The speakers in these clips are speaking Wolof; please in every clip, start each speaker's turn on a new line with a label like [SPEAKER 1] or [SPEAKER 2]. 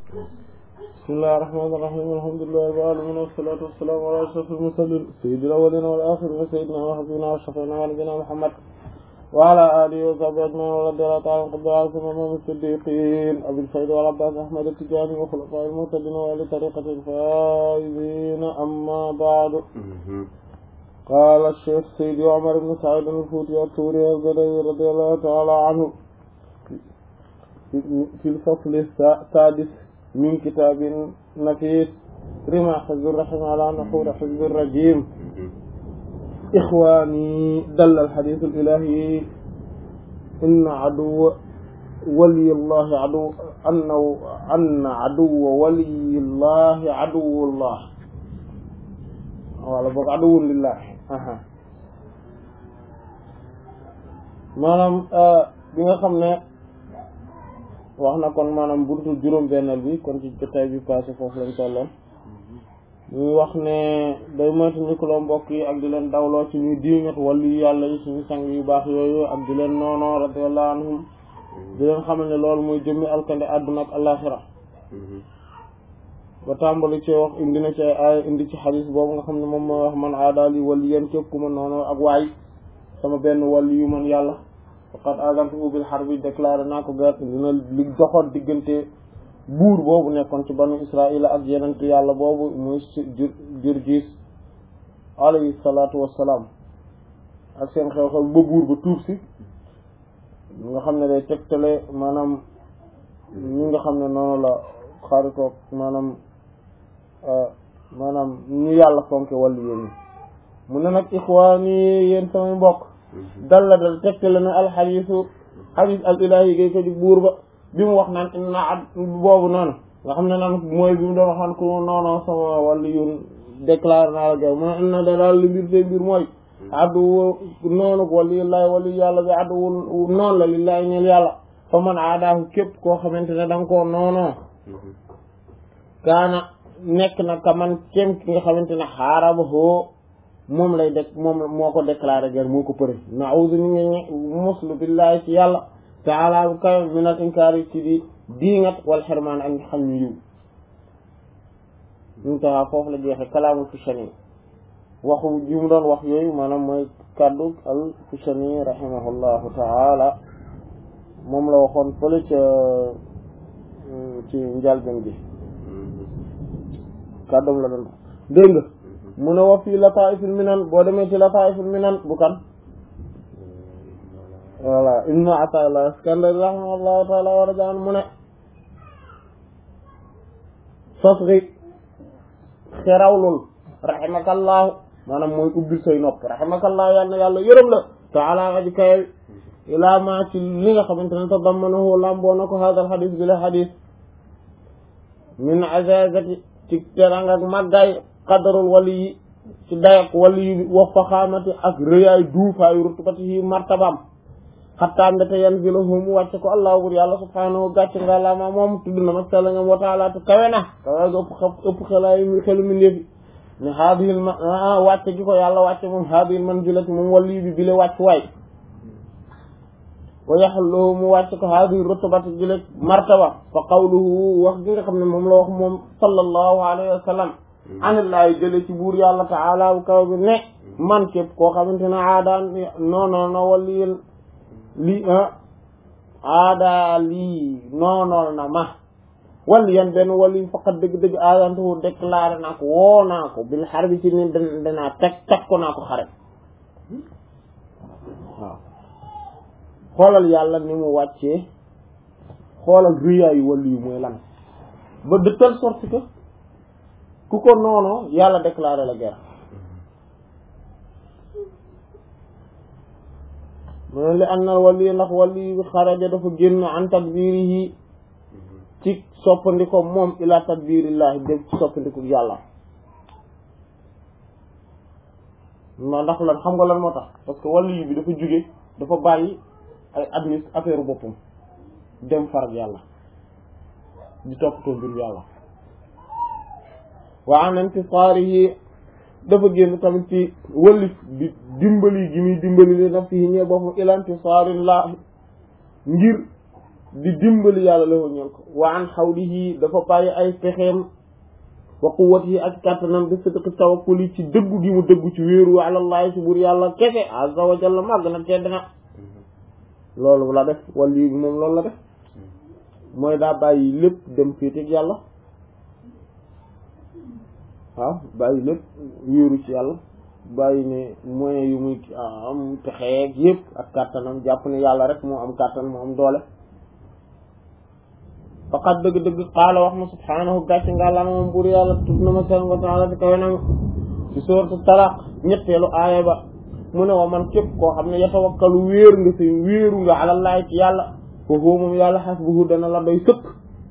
[SPEAKER 1] bismillahir rahmanir rahim alhamdulillahi rabbil alamin wassalatu wassalamu ala ashrafil mursalin sayyidil awwalin wal akhirin sayyidina wa habibina wa shafi'ina wa nabiyina muhammad wa ala alihi wa sahbihi ajma'in wa radiyallahu ta'ala an qadra al imam as-siddiqin abil fayd wal abbas ahmad at-tijani wa khulafa'il muhtadin wa li tariqatil faizin amma ba'du قال الشيخ سيدي عمر بن سعيد الفوتي الثوري البدوي رضي الله تعالى عنه في الفصل السادس من كتاب نفيس رمى حزب الرحم على نحور حزب الرجيم إخواني دل الحديث الإلهي إن عدو ولي الله عدو أنه أن عدو ولي الله عدو الله wala boog aduwwun lillahi maanaam bi nga xam ne wax na kon maanaam buntu juróom-benneel bi kon ci jotaay bi passé foofu lañ tolloon ñuy wax ne day moytu nikuloo mbokk yi ak di leen dawloo ci ñuy diingat wàllu yàlla yi suñu sang yu baax yooyu ak di leen noonoo radiyallahu anhum di leen xamal ne loolu mooy jëmmi alkande àdduna ak alaxira ba tàmbali ci wax indi na ci ay indi ci xadis boobu nga xam ne moom mooy wax man aadaali wali yéen képp ku ma noonu ak waay sama benn wali yu man yàlla faqad azantuhu bil harbi déclaré naa ko guerre dina li doxoon diggante buur boobu nekkoon ci banu israil ak yenent yàlla boobu muy Jurjiis alayhi salaatu wassalaam ak seen xew-xew ba buur ba tuub si nga xam ne day tegtale maanaam ñi nga xam ne noonu la xaritoog maanaam maanaam ñu yàlla fonke wàllu yéen ñi mu ne nag ixwaani yéen samay mbokk dal la dal tegtale ne alxadiisu xadiis al ilaahi gay ko di buur ba bi mu wax naan inna ad boobu noonu nga xam ne naan mooy bi mu doon wax naan ku noonu sama wàllu yun déclaré naa la gaw mu ne inna da daal li mbir te mbir mooy addu noonu wàllu yillaahi wàllu yàlla bi addu noonu la lillaahi ñeel yàlla fa man aadaahu képp koo xamante ne da nga koo noonoo kaana nekk na ka man kem ki nga xamante ne xaaraba hoo moom lay dek moom moo ko déclaré guerre moo ko përe na'udhu ni nga muslu billahi ci yàlla taala bu kawe min al inkaari ci di diingat wal xirmaan ak xam ñu yiw ñu taxaa foofu la jeexe kalaamul Fushani waxu yi mu doon wax yooyu maanaam mooy kaddu al Fushani rahimahullahu taala moom la waxoon fële ca ci njalben gi kàddoom la doon dégg nga mu ne wa fii lataifil minan boo demee ci lataifil minan bu kan voilà ibnu ataillah iskandari rahimahullahu taala wa radiyallahu anhu mu ne fasri xerawlul rahimakallahu maanaam mooy ubbil say nopp rahimakallahu yàlla na yàlla yërëm la taala aji kawe ilaa ma ci li nga xamante ne tadammanahu lamboo na ko hadal xadis bi la xadis min azazati ci teranga ak màggaay qadarul wali yi ci dayak wali yi wa faxaamati ak rëyaay duufaayu rutubati yi martabam xattaa mbéte yanziluhu mu wàcce ko allahu bur yàlla subhaanahu gàcce nga lama moom tudd na mag sella ngam wa taala te kawe na kawe ga ëpp ëpp xelaay xelu mi ndeefi ne haadihil ma wàcce gi ko yàlla wàcce moom haadihil manzilati moom wali bi bile wàcc waay wa yaxalluhu mu wàcc ko haadihi rutubati jële martaba fa qawluhu wax gi nga xam ne moom la wax moom sallallahu alayhi wa sallam anillaahi jële ci buur yàlla taala bu kaw bi ne man képp koo xamante ne aadaan non non non wali lii aada lii noonool na ma wali yan benn wali faqat dëgg-dëgg aadantuhu déclaré naa ko woo naa ko bil xar bi ci ni danaa teg teg ko naa ko xare waaw xoolal yàlla ni mu wàccee xoolal rëyaayu wàllu yu mooy lan ba de telle sorte que ku ko noonoo yàlla déclaré la guerre mu li an na wàllu yi ndax wàllu yi xaraja dafa génn an tadbirihi ci soppandiko moom ila tadbirillahi dem ci soppandiku yàlla ma ndax lan xam nga lan moo tax parce que wàllu yi bi dafa jóge dafa bàyyi ay admis affaire boppam dem farag yàlla di toppatoo mbir yàlla wa an intisaarihi dafa génn tamit ci wëllif di dimbali gi muy dimbali li nafsihi ñee boppam ila intisaarillah ngir di dimbali yàlla la ñeel ko wa an xawlihi dafa bàyyi ay pexeem wa quwwatihi ak kàttanam bi sidqi tawakkuli ci dëggu gi mu dëggu ci wéeru alallahi ci buur yàlla kese azza wa jalla màgg na tedd na loolu la def wali bi moom loolu la def mooy daa bàyyi lépp dem féeteeg yàlla waaw bàyyi lépp wéeru ci yàlla bàyyi ne moyens yu muy am pexeeg yëpp ak kàttanam jàpp ne yàlla rek moo am kàttan moo am doole faqat dëgg-dëgg qaala wax ma subhaanahu gàcce nga la moom buur yàlla tut na ma seen wa taala di kawe nam ci sourate talaq ñetteelu aaya ba mu ne wa man képp koo xam ne yatawakkalu wéer nga si wéeru nga alallahi ci yàlla foofu moom yàlla hasbuhu dana la doy sëkk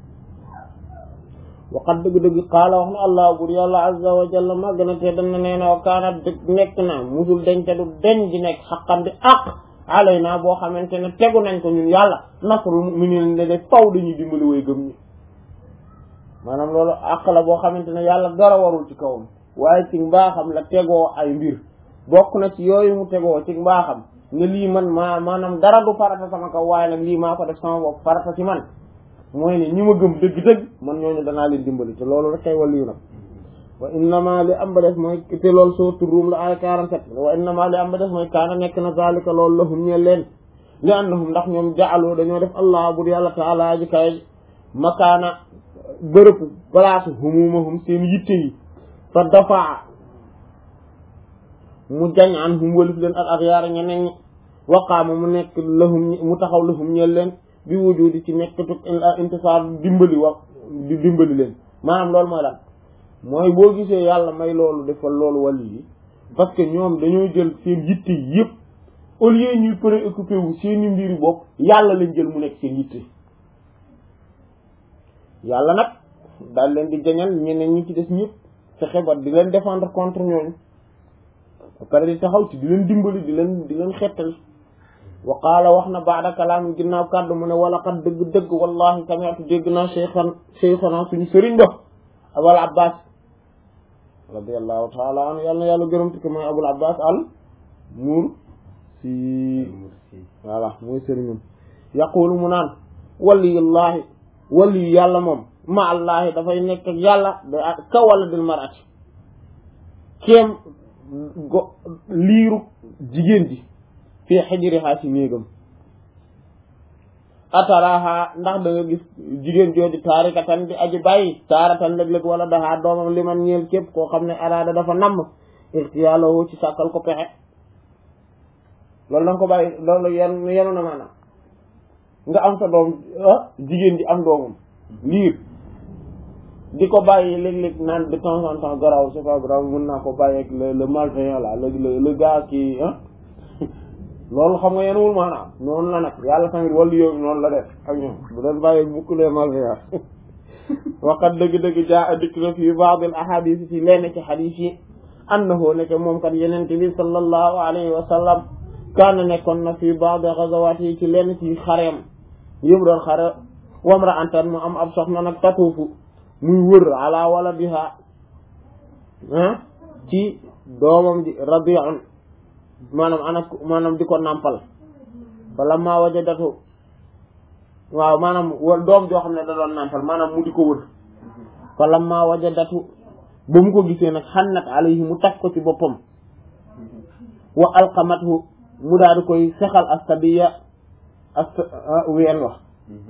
[SPEAKER 1] waqat dëgg-dëgg qaala wax na allah buur yàlla azza wa jalla màgg na te dana nee na wa kaana dëgg nekk na musul deñ te du deñ di nekk xaqan di àq alay naa boo xamante ne tegu nañ ko ñun yàlla nasrul mu'minin ne de faw dañuy dimbali way gëm ñi maanaam loolu àq la boo xamante ne yàlla dara warul ci kawam waaye ci mbaaxam la tegoo ay mbir bokk na ci yooyu mu tegoo ci mbaaxam ne lii man maa maanaam dara du farata sama kaw waaye nag lii maa ko def sama bopp farata ci man mooy ne ñi ma gëm dëgg-dëgg man ñooñu danaa leen dimbali te loolu rek kay waliyu nag wa innama li am ba des mooy te loolu sourate Rum la ay 47 wa innama li am ba des mooy kaana nekk na zalika loolu lahum ñeel leen li annahum ndax ñoom jaaloo dañoo def allah bur yàlla taala ji kay makaana bërëb place humumahum seen yitte yi fa dafaa mu jañ an hum walif leen ak ak yaara ñeneen ñi waqaama mu nekk lahum mu taxaw lahum ñeel leen bi wujudi ci nekk tug intisaar dimbali wax di dimbali leen maanaam loolu mooy lan mooy boo gisee yàlla may loolu defal loolu wàll yi parce que ñoom dañoo jël seen yitte yëpp au lieu ñuy préoccupé wu seeni mbiri bopp yàlla lañ jël mu nekk seen yitte yàlla nag daal leen di jañal ñeneen ñi ci des ñëpp fexe ba di leen défendre contre ñooñu ba pare di taxaw ci di leen dimbali di leen di leen xettal wa qaala wax na baada kalaam ginnaaw kàddu mu ne wala xat dëgg-dëgg wallahi sami'tu dégg naa cheikhan cheikhana suñu sëriñ ba abul abbas radiallahu taala anhu yàlla na yàlla gërëm ti ko mooy abul abbas al muur si voilà mooy sëriñam yaqulu mu naan waliyullahi waliyu yàlla moom ma allahi dafay nekk ak yàlla da ka wala dil marati kéem go liiru jigéen ji fii xijriha ci néegam ataraha ndax da nga gis jigéen jooju taarikatan di aji bàyyi taaratan léeg-léeg wala daxaa doomam li man ñeel képp koo xam ne araada dafa namm ixtiyaaloo ci sàkkal ko pexe loolu da nga ko bàyyi loolu yan yenu na maanaam nga am sa doom jigéen ji am doomam liir di ko bàyyi léeg-léeg naan de temps en temps garaaw c'est pas grave mën naa ko bàyyi ak le le malveillant là le le le gars qui ah loolu xam nga yenuwul maanaam noonu la nag yàlla tamit wàllu yooyu noonu la def ak ñoom bu doon bàyyi bukk les malveillants waqat dëgg-dëgg jaa a dikk na fii ba'd al ahadith ci lenn ci hadith yi annahu nekk moom kat yenente bi sallallahu alayhi wa sallam kaana nekkoon na fii ba'd ghazawat yi ci lenn ci xareem yëpp doon xare wamra antan mu am ab soxna nag tatuufu muy wër ala waladiha ah ci doomam di rabi'un maanaam ana maanaam di ko nàmpal wala maa wajadatu waaw maanaam wa doom joo xam ne da doon nàmpal maanaam mu di ko wër wala maa wajadatu ba mu ko gisee nag xannat alayhi mu taf ko ci boppam wa alqamathu mu daal di koy sexal astabiya ast ween wax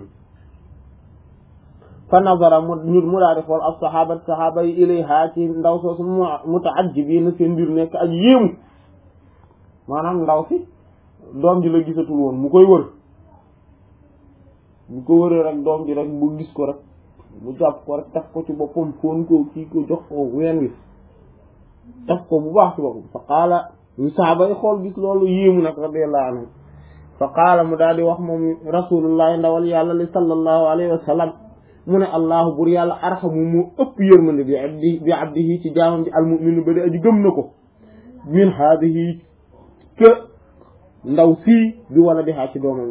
[SPEAKER 1] fa nazara mu ñu mu daal di xool as sahabat sahaba yi ilayha ci ndaw soosu mu mutaajjibiina seen mbir nekk ak yéemu maanaam ndaw si doom ji la gisatul woon mu koy wër bu ko wëree rek doom ji rek bu gis ko rek mu jàpp ko rek taf ko ci boppam foon ko kii ko jox ko ween wi taf ko bu baax ci boppam fa qaala ñu saaba yi xool gis loolu yéemu nag radiyallahu anhu fa qaala mu daal di wax moom rasulullahi ndawal yàlla li sallallahu alayhi wa sallam mu ne allahu bur yàlla arxamu mu ëpp yërmande bi abdi bi abdihi ci jaamam ji almuminu ba di aji gëm na ko min haadihi ke ndaw sii bi wala di xaa ci doomam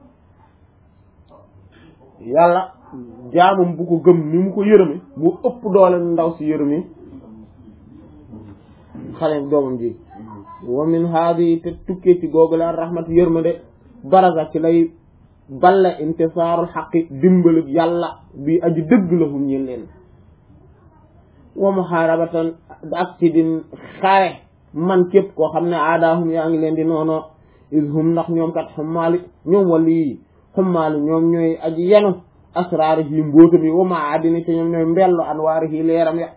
[SPEAKER 1] ji yàlla jaamam bu ko gëm ni mu ko yërëme mu ëpp doole ndaw si yërëme xale doomam ji wa min haadihi te tukkee ci googu la rahmat yërmande baraza ci lay balla intisaarul xaqi dimbalug yàlla bi aji dëgg la hum ñeen leen wa muharabatan ak ci din xare man képp koo xam ne aadaahum yaa ngi leen di noono is hum ndax ñoom kat xummaali ñoom wali yi xummaali ñoom ñooy aji yenu asraari yi mbóota bi wa maadini te ñoom ñooy mbellu anwaari yi leeram ya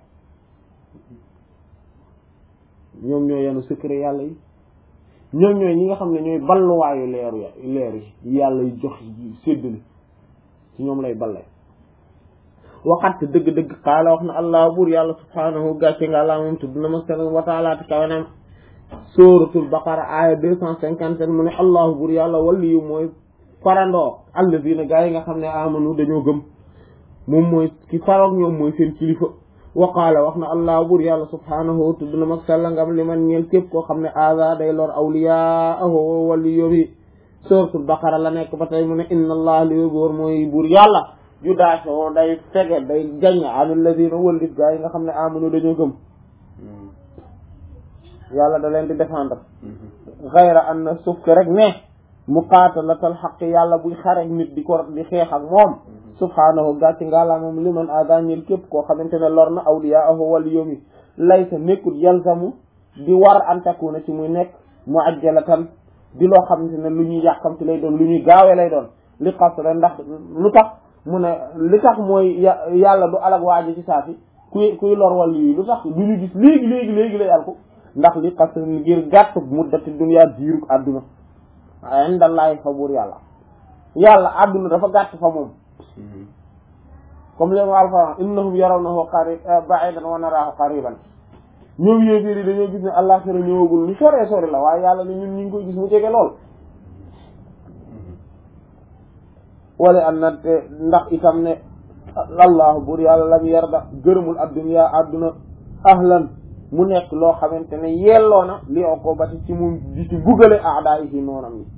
[SPEAKER 1] ñoom ñooy yenu secret yàlla yi ñoom ñooy ñi nga xam ne ñooy balluwaayu leeru ya leer yi yàlla yi jox séddale ci ñoom lay balle waxat dëgg-dëgg xaala wax na allah buur yàlla subhaanahu gàcce nga àlla moom tudd na ma seen wa taala te kawenam suratul baqara aya deux cent cinquante sept mu ne allahu buur yàlla waliyu mooy farandoo allazina gaa yi nga xam ne amanu dañoo gëm moom mooy ki faroog ñoom mooy seen kilifa wa qaala wax na allah buur yàlla subhaanahu tudd na mag sella ngam li man ñeel képp koo xam ne aza day lor awliyaahu waliyu bi suratul baqara la nekk ba tey mu ne inna allah li góor mooy buur yàlla ju daasoo day fege day jañ anil ladina wëllif gaa yi nga xam ne amanu dañoo gëm yàlla da leen di défendre xayra an na suuf ke rek ne muqaatalatal xaq yàlla buy xarek nit di ko di xeex ak moom subhaanahu gàcci ngaalaa moom liman adañil képp koo xamante ne lor na awliyaahu waliyum yi laysa nekkul yalzamu di war an takuna ci muy nekk mu ajjalatan di loo xamante ne lu ñuy yàqamti lay doon lu ñuy gaawe lay doon li xasre ndax lu tax mu ne li tax mooy yàlla du alag waaji ci saafi kuy kuy lor wàllu yi lu tax du ñu gis léegi léegi léegi lay al ko ndax li xas ngir gàtt muddati dunya diirug àdduna indallahi fa buur yàlla yàlla àdduna dafa gàtt fa moom comme leen alquran innahum yarawnahu qari ba'idan wa naraahu qariban ñoom yéeféer yi dañoo gis ne àllaxira ñëwagul lu sore sore la waaye yàlla ne ñun ñu ngi koy gis mu jege lool wala an na te ndax itam ne allahu buur yàlla lam yarda gërëmul adduniya adduna ahlan mu nekk loo xamante ne yelloo na li ko bati ci mu di ci bugale aada yi ci noonam yi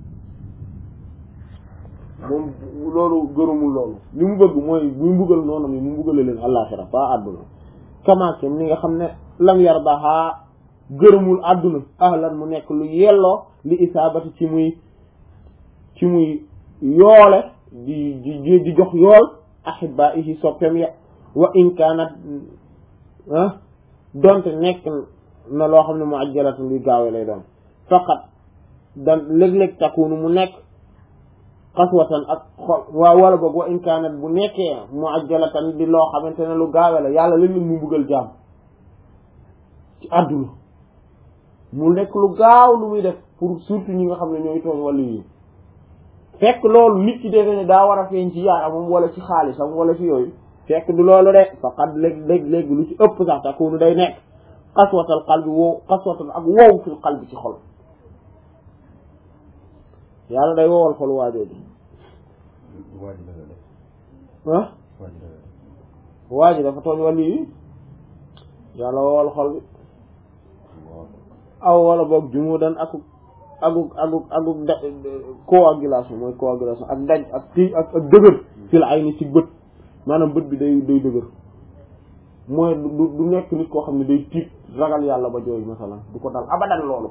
[SPEAKER 1] moom loolu gërëmul loolu li mu bëgg mooy muy mbugal noonam yi mu mbugale leen àllaaxira fa adduna kamaakem ni nga xam ne lam yardaha gërëmul adduna ahlan mu nekk lu yelloo li isaabati ci muy ci muy yoole di di di jox yool ahibaihi soppem ya wa in kaanat ah donte nekk na loo xam ne mu ajjalatan luy gaawe lay doon faqat dan léeg-léeg takunu mu nekk xaswatan ak xol waa wala boog wa in kaanat bu nekkee mu ajjalatan di loo xamante ne lu gaawe la yàlla léeg-léeg mu buggal jaam ci àdduna mu nekk lu gaaw lu muy def pour surtout ñi nga xam ne ñooy tooñ wàllu yi fekk loolu nit ki defe ne daa war a feeñ ci yaramam wala ci xaalisam wala ci yooyu fekk du loolu de faqat léeg léeg léegi lu ci ëpp sax takunu day nekk xaswatal qalbi wow xaswatal ak wow fil qalbi ci xol yàlla day wowal xol waajoo ji ah waa ji dafa tooñ wàllu yi yàlla wowal xol bi aw wala boog jumudan akuk aguk aguk aguk da coagulation mooy coagulation ak daj ak tii ak ak dëgër fil ay ni ci bët maanaam bët bi day day dëgër mooy du du nekk nit koo xam ne day tiit ragal yàlla ba jooy masalan du ko dal abadan loolu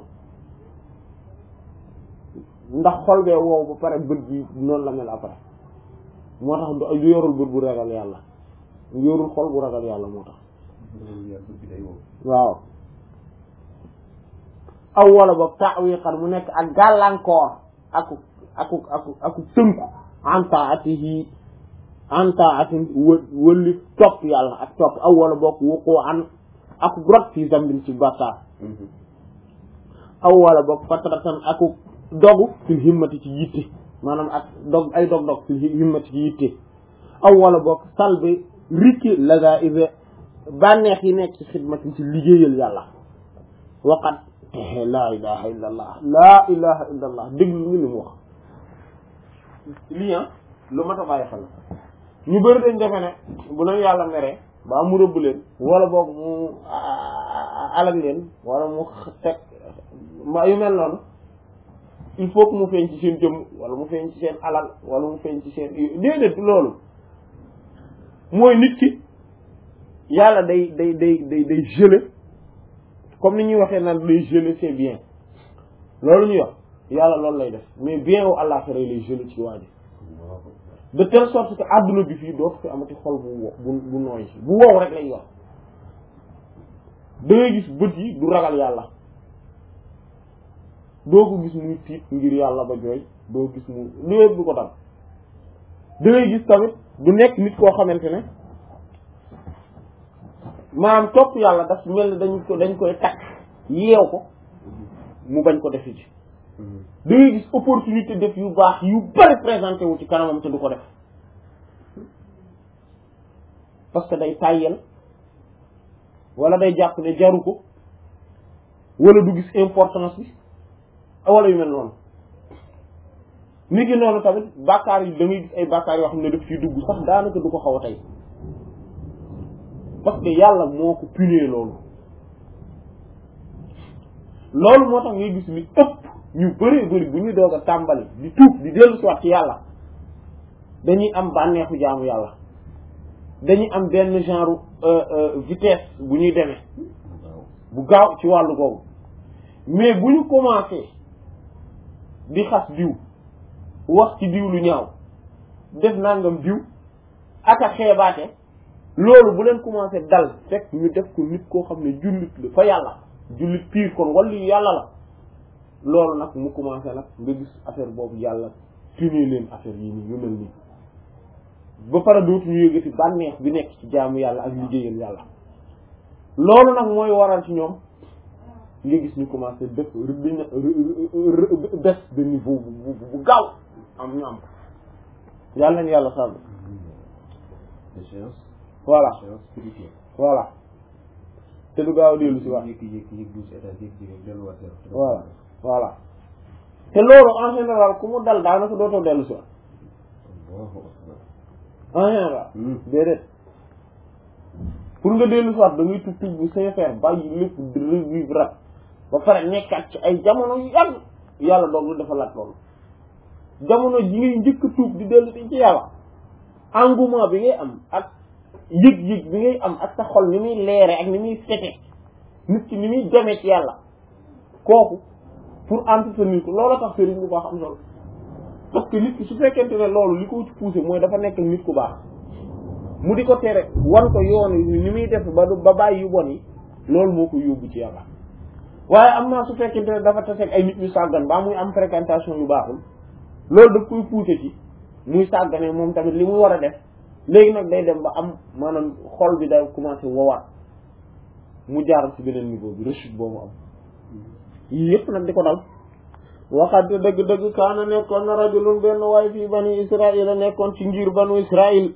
[SPEAKER 1] ndax xol bee wow ba pare bët bi noonu la mel après moo tax du yorul bët bu ragal yàlla yorul xol bu ragal yàlla moo tax waaw aw wala boog ta'wiqan mu nekk ak gàllankoor aku aku aku aku tënku an taatihi an taatin wë wëlli topp yàlla ak topp aw wala boog wuqu an aku rot fi zambin ci bàkkaar aw wala boog fatratan aku dogu fil himmati ci yitte maanaam ak dog ay dog-dog fil himmati ci yitte aw wala boog salbi rikki laga ive bànneex yi nekk ci xidmati ci liggéeyal yàlla waqat laa ilaha illa allah laa ilaha illa allah déglu ngi li mu wax lii lu mat a bàyyi xel ñu bëri dañ defe ne bu leen yàlla meree ba mu rëbb leen wala boog mu alag leen wala mu teg ma yu mel noonu il faut que mu feeñ ci seen jëmm wala mu feeñ ci seen alal wala mu feeñ ci seen déedéet loolu mooy nit ki yàlla day day day day day gelé comme ni ñuy waxee naan day gelé c'est bien loolu ñu wax yàlla loolu lay def mais bien wu àllaaxira lay gelé ci waa ji de telle sorte que adduna bi fii dootu fi amati xol bu wo bu bu nooy bu wow rek lay yor da ngay gis bët yi du ragal yàlla doo ko gis muy tiit ngir yàlla ba jooy doo gis mu lépp du ko dal da ngay gis tamit du nekk nit koo xamante ne maanaam topp yàlla daf mel ni dañ ko dañ koy takk yeew ko mu bañ ko defi ci da ngay gis opportunité def yu baax yu bari présenté wu ci kanamam te du ko def parce que day tàyyel wala day jàpp ne jaru ko wala du gis importance bi wala yu mel noonu nit ki noonu tamit bàkkaar yi da ngay gis ay bàkkaar yoo xam ne daf ciy dugg sax daanaka du ko xaw a tey parce que yàlla moo ko punir loolu loolu moo tax ngay gis ni ëpp ñu bëree bëri bu ñuy doog a tàmbali di tuub di dellu si waat ci yàlla dañuy am bànneexu jaamu yàlla dañuy am benn genre vitesse bu ñuy demee bu gaaw ci wàllu googu mais bu ñu commencé di xas diw wax ci diw lu ñaaw def nangam diw ak a xeebaate loolu bu leen commencé dal fekk ñu def ko nit koo xam ne jullit la fa yàlla jullit piir kon wala yàlla la loolu nag mu commencé nag nga gis affaire boobu yàlla punir leen affaire yi nii yu mel nii ba pare dootuñu yëgati bànneex bi nekk ci jaamu yàlla ak liggéeyal yàlla loolu nag mooy waral ci ñoom nga gis ñu commencé def dina baisse de niveau bu bu gaaw am ñu am ko yàlla nañ yàlla sàmm
[SPEAKER 2] échéance
[SPEAKER 1] voilà
[SPEAKER 2] échéance spirituelle
[SPEAKER 1] voilà te du gaaw a dellu si waat
[SPEAKER 2] jékki-jékki yëg douze états jékki-jékki delluwaat zéro
[SPEAKER 1] voilà voilà te loolu en général ku mu dal daanaka dootoo dellu si waat
[SPEAKER 2] Allahu akbar
[SPEAKER 1] en général déedéet pour nga dellu si waat da ngay tub tub bu sincère bàyyi lépp di revivre rat ba pare nekkaat ci ay jamono yu yàgg yàlla doog lu dafa laat loolu jamono ji ngay njëkk a tuub di dellu si ci yàlla engouement bi ngay am ak yëg-yëg bi ngay am ak sa xol ni muy leere ak ni muy fete nit ki ni muy demee ci yàlla kooku pour entretenir ko loolu tax sëriñ bu baax am solo parce que nit ki su fekkente ne loolu li ko ci poussé mooy dafa nekk nit ku baax mu di ko tere wan ko yoon yi ni muy def ba du ba bàyyi yu bon yi loolu moo ko yóbbu ci yàlla waaye am naa su fekkente ne dafa taseeg ay nit ñu sàggan ba muy am fréquentation yu baaxul loolu daf koy poussé ci muy sàggane moom tamit li muy war a def léegi nag day dem ba am maanaam xol bi day commencé wowaat mu jaar ci beneen niveau bi rechute boobu am yii yëpp nag di ko dal waxante dëgg-dëgg kaana nekkoon na rajulun benn waay fii bani israil a nekkoon ci ngir banu israil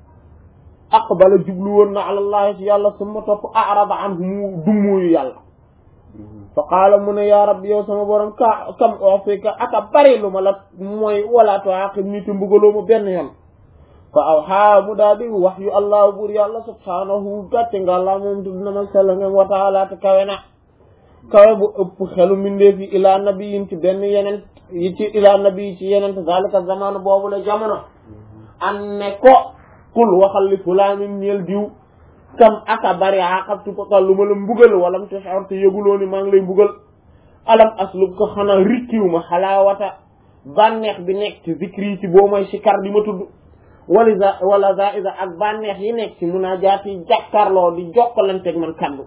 [SPEAKER 1] aqbala jublu woon na alallahi ci yàlla summa topp arada an mu dummóoyu yàlla fa qaala mu ne yaa rabbi yow sama borom ka kam ofika aka bari lu ma la mooy wala tuaqib ni te mbugaloo ma benn yoon fa aw xaa mu daal di wax yu allah buur yàlla subhaanahu gàcce nga allah moom tudd na ma sell ngeen wa taala te kawe na kawe bu ëpp xelu mbindeef yi ilaa nabiyin ci benn yeneen yi ci ilaa nabi ci yeneen te zalika zamanu boobu la jamono an ne ko kul waxal li fulaanin ñeel diw kam aka bari aqabtu ko lu ma la mbugal walam te xor te yëguloo ni maa ngi lay mbugal alam aslub ko xanaa rikkiw ma xalaawata bànneex bi nekk ci zikri ci boo mooy sikar di ma tudd wala za wala za isa ak bànneex yi nekk ci munaajaat yi jàkkarloo di jokkalanteeg man kaddu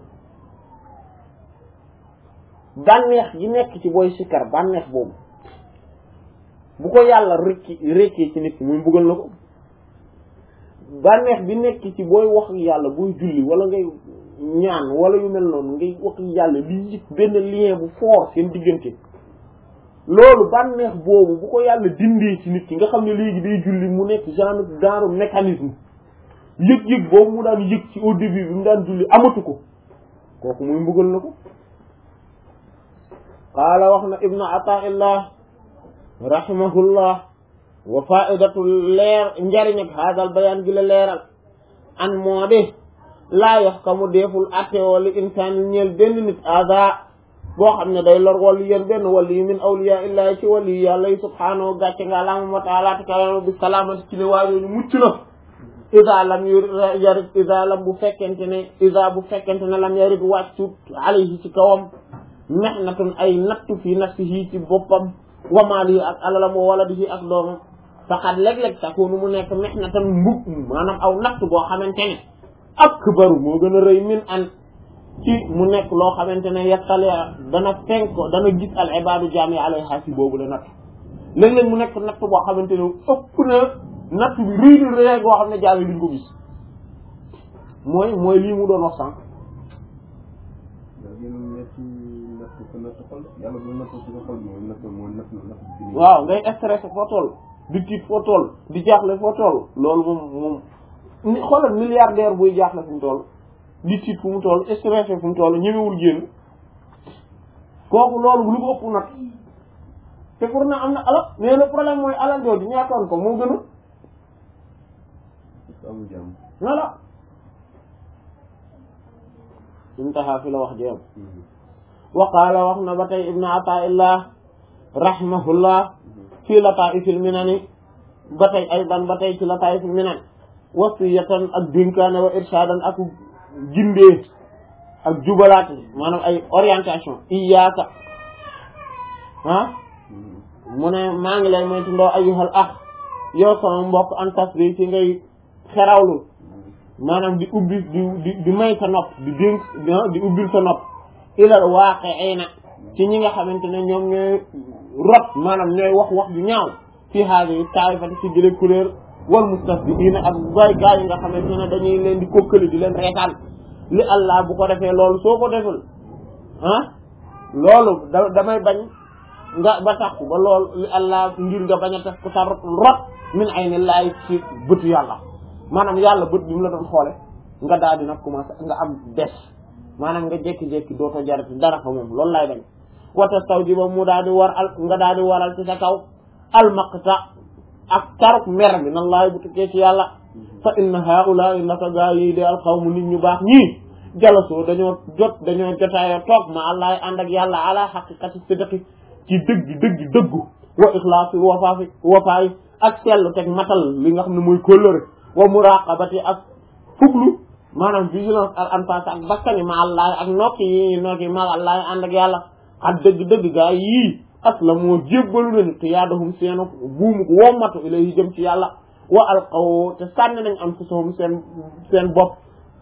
[SPEAKER 1] bànneex yi nekk ci booy sikar bànneex boobu bu ko yàlla rekki rekkee ci nit ki muy mbugal na ko bànneex bi nekk ci booy wax ak yàlla booy julli wala ngay ñaan wala yu mel noonu ngay wax ak yàlla li yëg benn lien bu fort seen diggante loolu bànneex boobu bu ko yàlla dindee ci nit ki nga xam ne léegi day julli mu nekk genre genre mécanisme yëg-yëg boobu mu daan yëg ci au début bi mu daan julli amatu ko kooku muy mbugal na ko qaala wax na ibnu ataillah rahimahullah wa faidatu leer njariñ ak haadal bayaan gi la leeral an moo de laa yox ka mu deeful atte wala insaan ñeel benn nit ada boo xam ne day lor wali yéen benn wali min awliya illahi ci wali yàlla yi subhaanahu gàcce nga laama wa taala te kawama bi salaamati ci ne waajooñu mucc na isa lam yu yarit isa lam bu fekkente ne isa bu fekkente ne lam yarit wàccut alayhi ci kawam mehnatun ay nattu fi nafsihi ci boppam wa maalihi ak alalam wa waladihi ak doomam faqat léeg-léeg takunu mu nekk mihnatan mbub maanaam aw natt boo xamante ne akbaru moo gën a rëy min an ci mu nekk loo xamante ne yettale dana fenk dana gis al ibadu jaami alayha si boobu la natt léeg-léeg mu nekk natt boo xamante ne ëpp na natt bi rëy na rëy boo xam ne jaam yi duñ ko gis mooy mooy lii mu doon wax sànq
[SPEAKER 2] yàlla gën a nekk natt ko natt xol yàlla bu natt ci xol bi mooy natt mooy natt natt bi
[SPEAKER 1] waaw ngay stressé foo toll di tiit foo toll di jaaxle foo toll loolu moom moom ni xoolal milliardaire buy jaaxle fu mu toll di tiit fu mu toll stressé fu mu toll ñemewul génn kooku loolu lu ko ëpp nag te pour na am na alal mais le problème mooy alal jooju ñaatoon ko moo gën a
[SPEAKER 2] parce que amul jàmm
[SPEAKER 1] voilà intaha fi la wax jeem wa qaala wax na ba tey ibnu ataillah rahimahullah fii lataifil minani ba tey aydan ba tey ci lataifil minan wasiyatan ak dénkaane wa irshadan ak jindee ak jubalaat maanaam ay orientation iyaaka ah mu ne maa ngi lay moytu ndoo ayyuhal ah yow sama mbokk an tasbi ci ngay xerawlu maanaam di ubbi di di di may sa nopp di dénk di ubbil sa nopp ilal waaqi'ina ci ñi nga xamante ne ñoom ñooy rot maanaam ñooy wax wax ju ñaaw fi haadihi taa'ifati ci jële couleur wal mustasbihiina ak bay gaa yi nga xamante ne dañuy leen di kokkali di leen reetaan li Allah bu ko defee loolu soo ko deful ah loolu da damay bañ nga ba tax ba loolu li Allah ngir nga bañ a tax ku sa rot min ayni laay ci bëtu yàlla maanaam yàlla bët bi mu la doon xoole nga daal di nag commencé nga am des maanaam nga jékki-jékki dootoo jarati dara fa moom loolu laay bañ wata taw ji ba mu daal di war al nga daal di waral ci sa kaw almaqta ak taruk mer bi nan laay bu tukkee ci yàlla fa inna haula naka gaa yi de alxawmu nit ñu baax ñii jalasoo dañoo jot dañoo jotaayoo toog ma allaay ànd ak yàlla ala xaqiqati sidqi ci dëgg dëgg dëggu wa ixlaasi wafaafi wafaayi ak sellu teg matal li nga xam ne mooy kóllëre wa muraqabati ak fuglu maanaam vigilance ak anfas ak bakkani ma allah ak nokki yi nokki ma allah ànd ak yàlla ak dëgg-dëgg gaa yii aslamoo jébbalu nañu te yaadahum seenu buumu ko wommatu ilayhi jëm ci yàlla wa alqaw te sànni nañ anfusahum seen seen bopp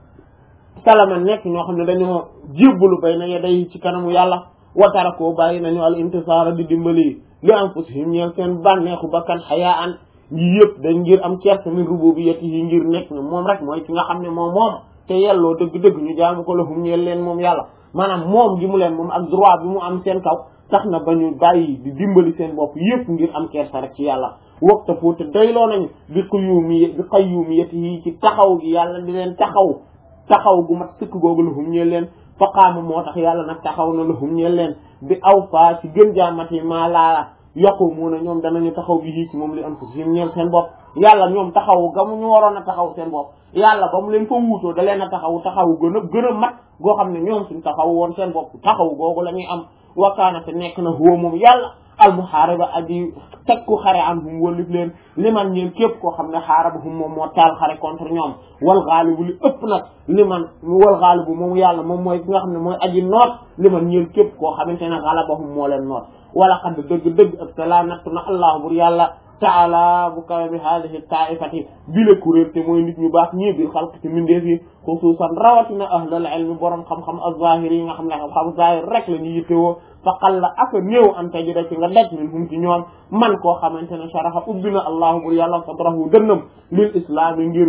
[SPEAKER 1] salama nekk ñoo xam ne dañoo jébbalu bay na yeday ci kanamu yàlla wa tarakoo bàyyi nañu al intisaara di dimbali li anfusihim ñeel seen bànneexu bakkan xayaa an yi yëpp dañ ngir am kersa min rububiyyati yi ngir nekk ne moom rek mooy ki nga xam ne moom moom te yelloo dëgg-dëgg ñu jaamu ko lahum ñeel leen moom yàlla maanaam moom gi mu leen moom ak droit bi mu am seen kaw tax na ba ñu bàyyi di dimbali seen bopp yëpp ngir am kersa rek ci yàlla waxta foo te dayloo nañu bi qayyumi bi qayyumiyati yi ci taxaw gi yàlla di leen taxaw taxaw gu mat sëkk googu lahum ñeel leen faqaama moo tax yàlla nag taxaw na lahum ñeel leen bi aw faa ci gën jaamati maa laala yaquumuuna ñoom danañu taxaw bi yii ci moom li anfusihim ñeel seen bopp yàlla ñoom taxaw ga mu ñu waroon a taxaw seen bopp yàlla ba mu leen fa wuutoo da leen a taxaw taxaw gën a gën a mat goo xam ne ñoom suñ taxaw woon seen bopp taxaw googu la ñuy am wakaana te nekk na huwa moom yàlla almuhaariba aji tekku xare an hum wallif leen liman ñeen képp koo xam ne xaaraba hum moom moo taal xare contre ñoom wal gaalibu li ëpp nag liman wal gaalibu moom yàlla moom mooy ki nga xam ne mooy aji noot liman ñeen képp koo xamante ne galabahum moo leen noot wala xadd dëgg dëgg ak te laa nattu na allah bur yàlla taala bu kawe bi haadihi taifati bile kuréel te mooy nit ñu baax ñii bil xalq ci mindeef yi xusuusan rawatina ahlal ilmi borom xam-xam az-zahiri yi nga xam ne xam-xam zahir rek la ñu yittewoo fa qalla aka néew an tajida ci nga daj min hum ci ñoom man koo xamante ne sharaxa ubbi na allahu bur yàlla sadrahu dënnam lil islaami ngir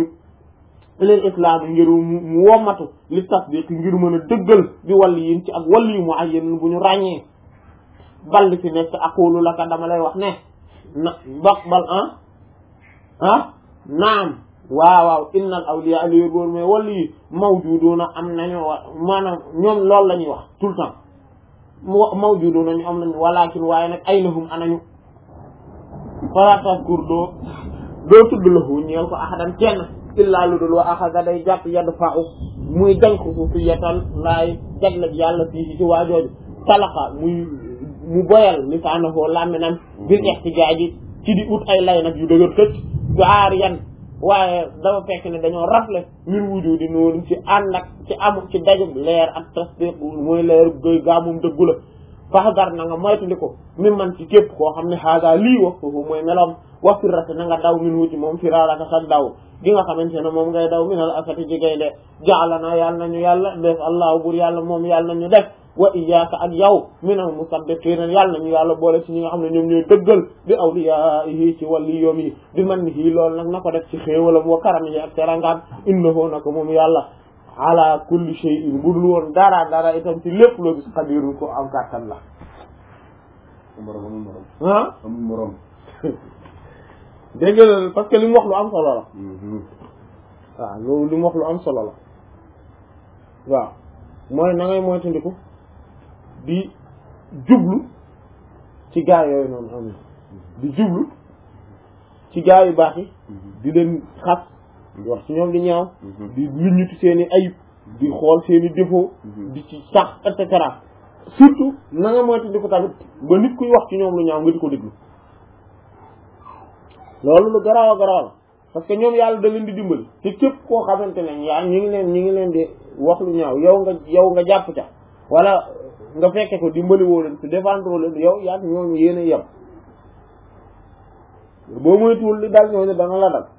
[SPEAKER 1] lil islaami ngir mu wommatu li tasdiq ngir mën a dëggal bi wàll yin ci ak wàll yu mu ayyen bu ñu ràññee bal li fi nekk aqulu laka dama lay wax ne na baq bal ah ah naam waaw waaw innal awliya li góor mais wàll yi mawjuduna am nañu wa maanaam ñoom loolu la ñuy wax tout le temps mawjuduna ñu am nañu walakin waaye nag aynahum anañu fala taskur doo doo tudd lahu ñeel ko ahadan kenn illaa lu dul wa axada day jàpp yadd fa'u muy dank xusufiyatan laay jaglek yàlla fii ci waajooju talaqa muy mu boyal lisaanahu làmminam bil ihtijaaji ci di ut ay lay nag yu dëgër këcc gaar yan waaye dafa fekk ne dañoo rafle min wujudi noonu ci ànd ak ci amu ci dajub leer ak tasdiq mooy leer goy gaamum dëggu la faxdar na nga moytandi ko mi man ci képp koo xam ne xaaga lii wax foofu mooy meloom wax firrate na nga daw min wuti moom firaaraka sax daw gi nga xamante ne moom ngay daw minal asati jigéy de jaala na yàlla nañu yàlla def allahu bur yàlla moom yàlla nañu def wa iyyaka ak yow minal musaddiqina yàlla nañu yàlla boole ci ñi nga xam ne ñoom ñooy dëggal bi awliyaahi ci wàlli yoom yi bi man ni hii loolu nag na ko def ci xéewalam wa karam yi ak terangaam innahu na ko moom yàlla ala kulli shay'in bu dul woon dara dara itam ci lépp loo gis xadirun ko am kàttan la
[SPEAKER 2] morom amul morom
[SPEAKER 1] ah
[SPEAKER 2] amul morom
[SPEAKER 1] dégg nga parce que li mu wax lu am solo la waaw loolu li mu wax lu am solo la waaw mooy na ngay moytandiku di jublu ci gaa yooyu noonu am di jublu ci gaa yu baax yi di leen xas di wax ci ñoom di ñaaw di luñuti seen i ayib di xool seen i défaut di ci sax et cetera surtout na nga moytandiku tamit ba nit kuy wax ci ñoom lu ñaaw nga di ko déglu loolu lu garaaw a garaaw la parce que ñoom yàlla da leen di dimbali te képp koo xamante ne yaa ñi ngi leen ñi ngi leen di wax lu ñaaw yow nga yow nga jàpp ca wala nga fekke ko dimbali woo leen te défendre leen yow yaa ñooñu yéen a yem boo moytuwul li dal ñooñu dana la dal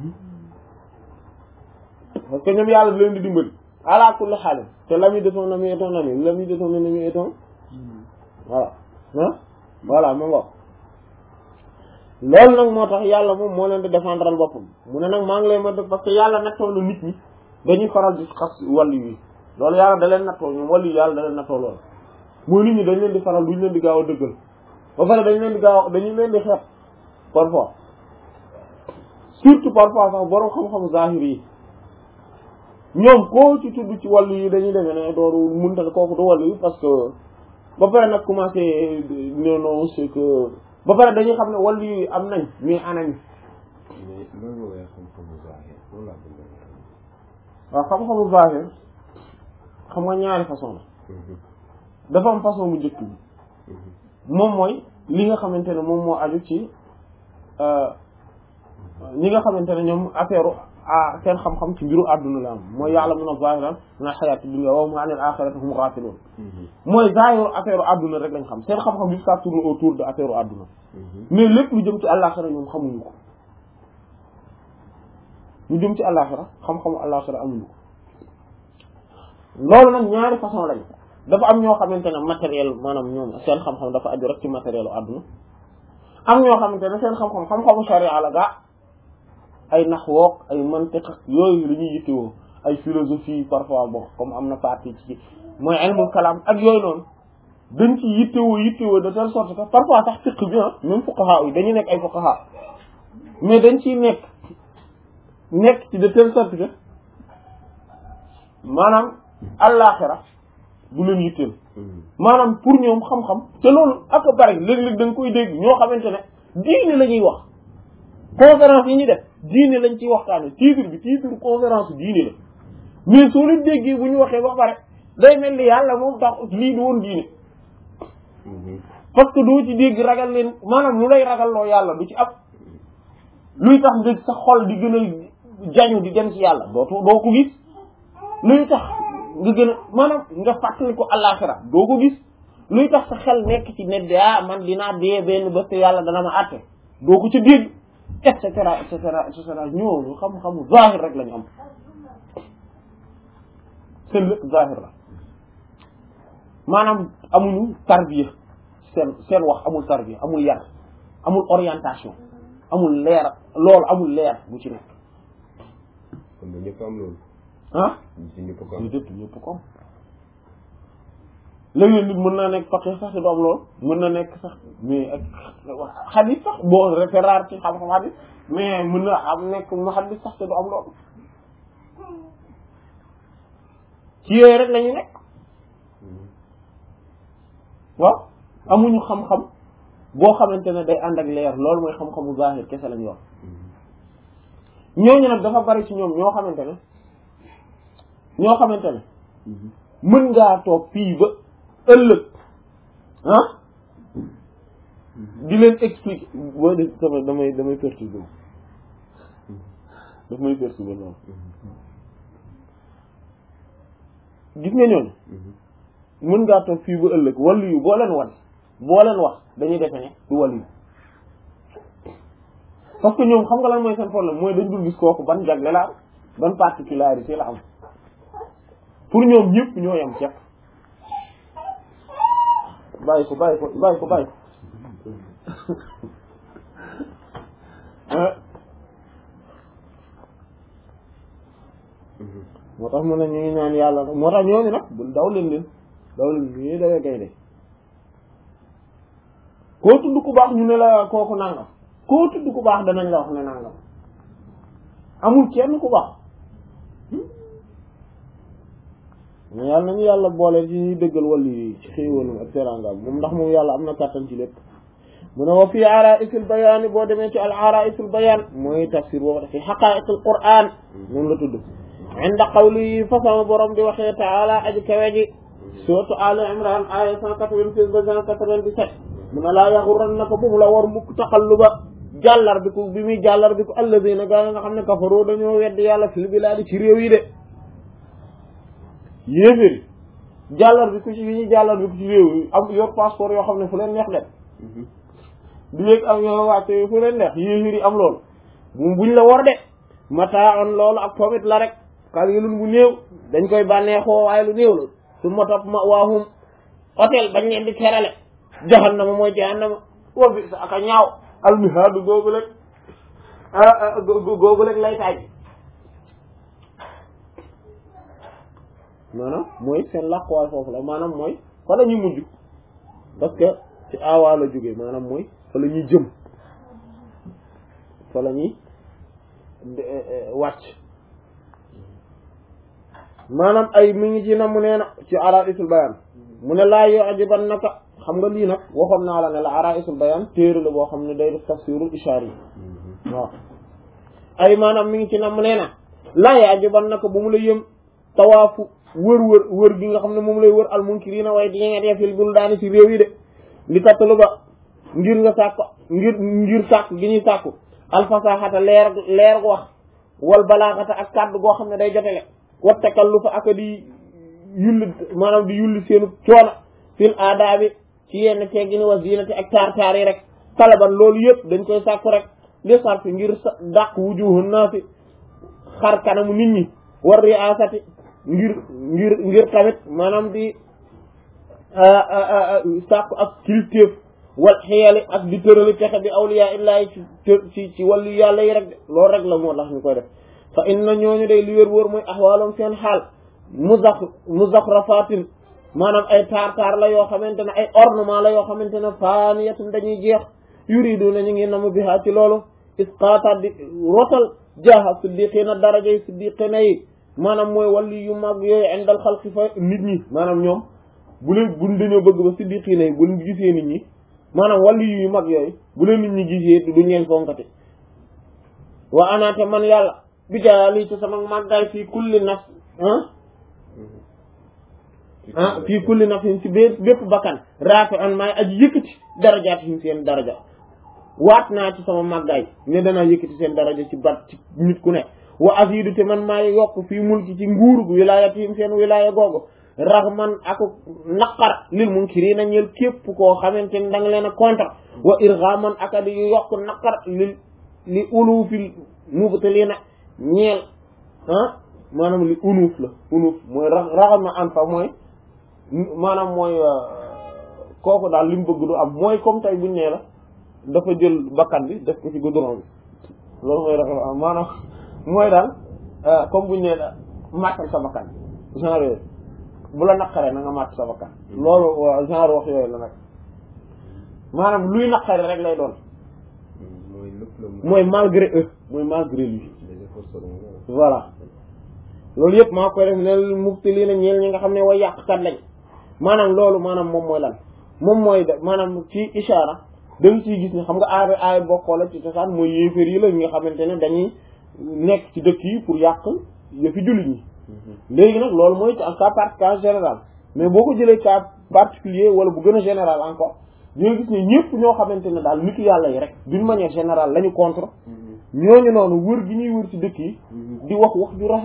[SPEAKER 1] parce que ñoom yàlla da leen di dimbali ala kulli xaalis te l'ami de ton ami est ton ami l'ami de ton ennemi est ton voilà ah voilà ma ngo loolu nag moo tax yàlla moom moo leen di défendral boppam mu ne nag maa ngi lay ma def parce que yàlla nattoo na nit ñi dañuy faral di xas wàllu yi loolu yàlla da leen nattoo ñoom wàllu yi yàlla da leen nattoo loolu mooy nit ñi dañ leen di faral duñ leen di gaaw a dëggal ba pare dañ leen di gaaw a dañu leen di xeex parfois surtout parfois sax borom xam-xam zahir yi ñoom koo ci tudd ci wàllu yi dañuy demee ne dooru munta kooku du wàllu yi parce que ba pare nag commencé non non c'est que ba pare dañuy xam ne wàllu yi am nañ mais anañ
[SPEAKER 2] mais loolu mooy xam-xamu zahir loolu laa bëgg a
[SPEAKER 1] waaw xam-xamu zahir xam nga ñaari façon la dafa am façon bu njëkk bi moom mooy li nga xamante ne moom moo aju ci ñi nga xamante ne ñoom affaire ah seen xam-xam ci mbiru àdduna la am mooy yàlla mun a zahiran na xayaati dunya wa hum anil axirati hum ghafilun mooy zahiru affaire àdduna rek lañ xam seen xam-xam bi ça tourne autour de affaire àdduna mais lépp lu jëm ci àllaaxira ñoom xamuñu ko lu jëm ci àllaaxira xam-xamu àllaaxira amuñu ko loolu nag ñaari façon lañ dafa am ñoo xamante ne matériel maanaam ñoom seen xam-xam dafa aju rek ci matériel u àdduna am ñoo xamante ne seen xam-xam xam-xamu sharia la gaa ay naxwook ay mantiq yooyu la ñuy yittewoo ay philosophie parfois bon comme am na partie ci mooy ilmul kalam ak yooyu noonu dañ ci yittewoo yittewoo de telle sorte que parfois sax fiqh bi ah même fuqaha yi dañuy nekk ay fuqaha mais dañ ciy nekk nekk ci de telle sorte que maanaam allaaxira du leen yitteel maanaam pour ñoom xam-xam te loolu ak bari léeg-léeg da nga koy dégg ñoo xamante ne diine la ñuy wax conférence yi ñuy def diine lañ ciy waxtaane titre bi titre conférence diine la mais soo leen déggee bu ñu waxee ba pare day mel ni yàlla moom tax lii du woon diine parce que doo ci dégg ragal leen maanaam lu lay ragal loo yàlla du ci ab luy tax nga sa xol di gën a jañu di dem ci yàlla dootu doo ko gis luy tax nga gën a maanaam nga fàttali ko àllaaxira doo ko gis luy tax sa xel nekk ci ne ah man dinaa dee benn bés te yàlla dana ma àtte doo ko ci dégg et cetera et cetera et cetera ñooñu xam-xamu zahir rek lañu am seen lépp zahir la maanaam amuñu tarbiya seen seen wax amul tarbiya amul yar amul orientation amul leer loolu amul leer bu ci nekk
[SPEAKER 2] kon ba ñëpp am loolu
[SPEAKER 1] ah
[SPEAKER 2] ci ñëpp ko am
[SPEAKER 1] ñu dëpp ñëpp ko am léeg-léeg nit mën naa nekk faqih sax te du am loolu mën na nekk sax mais ak xadis sax bon c'est rare ci xam-xam xadis mais mën na am nekk mu xadis sax te du am loolu ci yooyu rek lañu nekk waaw amuñu xam-xam boo xamante ne day ànd ak leer loolu mooy xam-xamu zahir kese lañu wax ñooñu nag dafa bari ci ñoom ñoo xamante ne ñoo xamante ne mën ngaa toog fii ba ëllëg ah di leen expliquer boo de sama damay damay perturber daf may perturber loolu gis nga ñooñu mën ngaa toog fii ba ëllëg wàllu yu boo leen wan boo leen wax dañuy defe ne du wàllu yu parce que ñoom xam nga lan mooy seen problème mooy dañ dul gis kooku ban jagle la am ban particularité la am pour ñoom ñëpp ñoo yem ceeb bàyyi ko bàyyi ko bàyyi ko bàyyi ko moo tax mu ne ñu ngi ñaan yàlla nag moo tax ñooñu nag bul daw leen leen daw leen ñuy dawee gaynde koo tudd ku baax ñu ne la kooku nangam koo tudd ku baax danañ la wax ne nangam amul kenn ku baax mais yàlla nañu yàlla boole ci ñuy dëggal wàllu yi ci xéewalam ak teraangaam moom ndax moom yàlla am na kàttan ci lépp mu ne wa fii araisul bayaan boo demee ci al araisul bayaan mooy tafsir boo ko def fi xaqaiqul qur'an moom la tudd inda qawli fa sama borom di waxee taala aji kawe ji surtout ali imran aya cent quatre-vingt-seize ba cent quatre-vingt-dix-sept mu ne laa yaxurannaka bu mu la war mukk taqalluba jàllar bi ku bi muy jàllar bi ku alladina gaa nga xam ne kafaroo dañoo weddi yàlla fil bilaadi ci réew yi de yéeféri jàllar bi ku ci bi ñuy jàllar bi ku ci réew yi am yor passeport yoo xam ne fu leen neex dem di yéeg am yoo wàcce fu leen neex yéeféri am loolu bu buñ la war de mataa on loolu ak pomit la rek qalilun bu néew dañ koy bànneexoo waaye lu néew la su ma topp ma waahum hôtel bañ leen di terale jahannama mooy jahannama wa bi sa aka ñaaw almihaadu googu rek googu rek lay taaj maanaam mooy seen làquwaay foofu la maanaam mooy fa la ñuy mujj parce que ci aawaa la jógee maanaam mooy fa la ñuy jëm fa la ñuy wàcc maanaam ay mi ngi ci na mu nee na ci araisul bayan mu ne laa yoo ajiban naka xam nga lii nag waxoon naa la ne la araisul bayan téere la boo xam ne day def tafsirul ishaar yi waaw ay maanaam mi ngi ci na mu nee na laa yoo ajiban naka bu mu la yëm tawaafu wër wër wër gi nga xam ne moom lay wër al munkirina waaye di nga fil bul daani ci réew yi de li tattalu ba ngir nga sàkk ngir ngir sàkk gi ñuy sàkku alfasaxata leer leer wax wal balaaxata ak kàddu goo xam ne day jotele wa takallufa ak di yulli maanaam di yulli seenu coono fil aadaabi ci yenn teggini wa zinati ak taar taar yi rek talaban loolu yëpp dañ koy sàkku rek li sarfi ngir dàq wujuhun naasi xar kanamu nit ñi war riasati ngir ngir ngir tamit maanaam di sàkku ak kilifteef wal xiyali ak di tërali pexe bi awliya illahi ci ci ci wàllu yàlla yi rek de loolu rek la moo tax ñu koy def fa inna ñooñu day li wér wóor mooy axwaalum seen xaal muzax muzaxrafatin maanaam ay taar taar la yoo xamante ne ay ornement la yoo xamante ne faaniyatun dañuy jeex yuridu na ñu ngi namu bihaa ci loolu isqaata di rotal jaaha siddiqina daraja yi siddiqina yi maanaam mooy wàllu yu mag yooyu indal xalqi fa nit ñi maanaam ñoom bu leen buñ dañoo bëgg ba siddiqina yi buñ gisee nit ñi maanaam wàllu yu mag yooyu bu leen nit ñi gisee duñ leen fonkati wa anaate man yàlla bi jaali ci sama màggaay fii kulli naf ah ah fii kulli nafsin ci bé bépp bakkan raafi an maay aji yëkkati darajaat yi seen daraja waat naa ci sama màggaay ne danaa yëkkati seen daraja ci bat ci nit ku ne wa azidu te man maay yokk fii mulki ci nguurug wilaayatihim seen wilaaya googu raxman ak naqar lil munkiriina ñeel képp koo xamante ni da nga leen a contre wa irgaman ak di yokk naqar li li ulufil mubtaliina ñeel ah maanaam li unuuf la unuuf mooy ra raxama an fa mooy maanaam mooy kooku daal li mu bëgg du am mooy comme tey buñ nee la dafa jël bakkan bi def ko ci goudron bi loolu mooy raxama am maanaam mooy daal comme buñ nee la màttal sa bakkan genre yooyu bu la naqaree na nga màtt sa bakkan loolu genre wax yooyu la nag maanaam luy naqare rek lay doon
[SPEAKER 2] mooy lépp la
[SPEAKER 1] mooy malgré eux mooy malgré lui
[SPEAKER 2] les efforts seront
[SPEAKER 1] voilà loolu yëpp maa koy def ne mufti lii na ñeel ñi nga xam ne way yàqkat lañ maanaam loolu maanaam moom mooy lan moom mooy de maanaam ci ishaara dañ ciy gis ne xam nga aay aay bokkoo la ci cosaan mooy yéeféer yi la ñi nga xamante ne dañuy nekk ci dëkk yi pour yàq yëfi jullit ñi léegi nag loolu mooy cas cas général mais boo ko jëlee cas particulier wala bu gën a général encore ñoo gis ne ñëpp ñoo xamante ne daal nitu yàlla yi rek d'une manière générale la ñu contre ñooñu noonu wër gi ñuy wër ci dëkk yi di wax wax ju rafet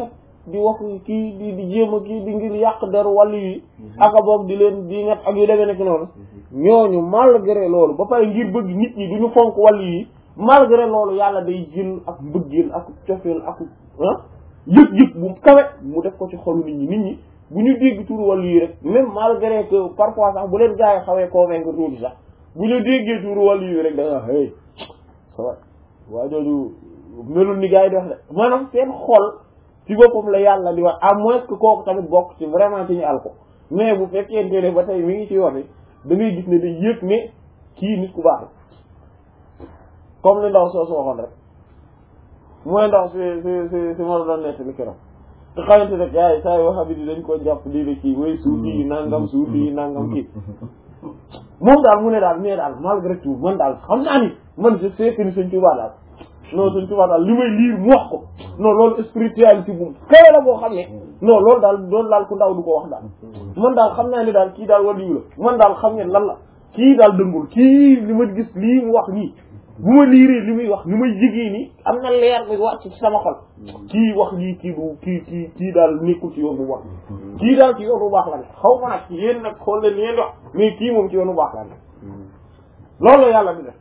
[SPEAKER 1] di wax kii di di jéem a kii di ngir yàq deru wàllu yi aka boog di leen di ngat ak yu demee nekk noonu ñooñu malgré loolu ba pare ngir bëgg nit ñi duñu fonk wàllu yi malgré loolu yàlla day jël ak mbëggeel ak cofeel ak ah yëg-yëg bu kawe mu def ko ci xolu nit ñi nit ñi bu ñu dégg turu wàllu yi rek même malgré que parfois sax bu leen gaa yi xawee convaincre tuuti sax bu ñu déggee turu wàllu yi rek da nga hey ça va waa jooju melul ni gaa yi def de maanaam seen xol ci boppam la yàlla di wax à moins que kooku tamit bokk ci vraiment ci ñu al ko mais bu fekkente ne ba tey mi ngi ci yoon da ngay gis ne day yëg ne kii nit ku baax la comme li ndaw soo su waxoon rek mooy ndaw si si si si ma la doon nettali keroog te xamante ne yaay saa yoo xam ne dañ koo jàpp lii la kii way suufi yi nangam suufi yi nangam kii moom daal mu ne daal mais daal malgré tout man daal xam naa ni man je sais que ni Sëñ Tuubaa daal non Sëñ Tuubaa daal li may liir mu wax ko non loolu spiritualité bu kawe la boo xam ne non loolu daal loolu daal ku ndaw du ko wax daal man daal xam naa ni daal kii daal waliyu la man daal xam ngeen lan la kii daal dëngul kii li ma gis lii mu wax nii bu ma liiree li muy wax ni may jigée nii am na leer bi wàcc ci sama xol kii wax lii kii du kii kii kii daal nekkul ci yoon bu wax kii daal ci yoon bu baax la ne xaw ma nag yéen nag xool leen yéen wax mais kii moom ci yoon bu baax la ne loolu la yàlla di def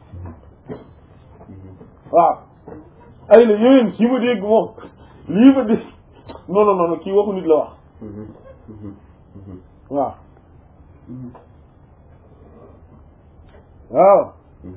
[SPEAKER 1] waaw ay la yéen kii ma dégg moom lii ma dégg non non non kii waxu nit la wax waaw waaw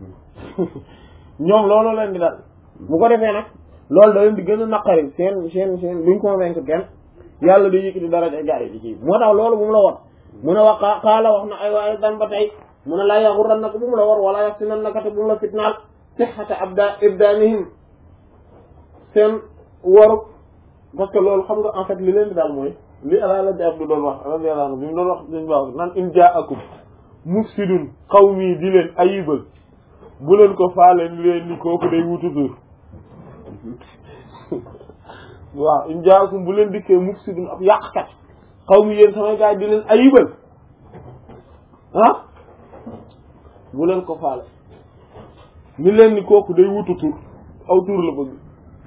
[SPEAKER 1] ñoom loolu leen di dal bu ko defee nag loolu da leen di gën a naqari seen seen seen duñ convaincre kenn yàlla day yëkkati daraja gaa yi di kii moo tax loolu bu mu la war mu ne wax xaala wax na ay waaye dan ba tey mu ne laa yaxuran naka bu mu la war wala yax si nan naka te bu mu la fitnaal sixata abda ibdanihim seen waru parce que loolu xam nga en fait li leen di daal mooy li ala la jab du doon wax radiyallahu anhu bi mu doon wax suñ baax nan in jaakum mufsidun qawmi di leen ayibal bu leen ko faale ni leen ni kooku day wutu tur waaw in jaakum bu leen dikkee mufsidun ab yàqkat qawmi yéen samay gaay di leen ayibal ah bu leen ko faale ni leen ni kooku day wutu tur aw tur la bëgg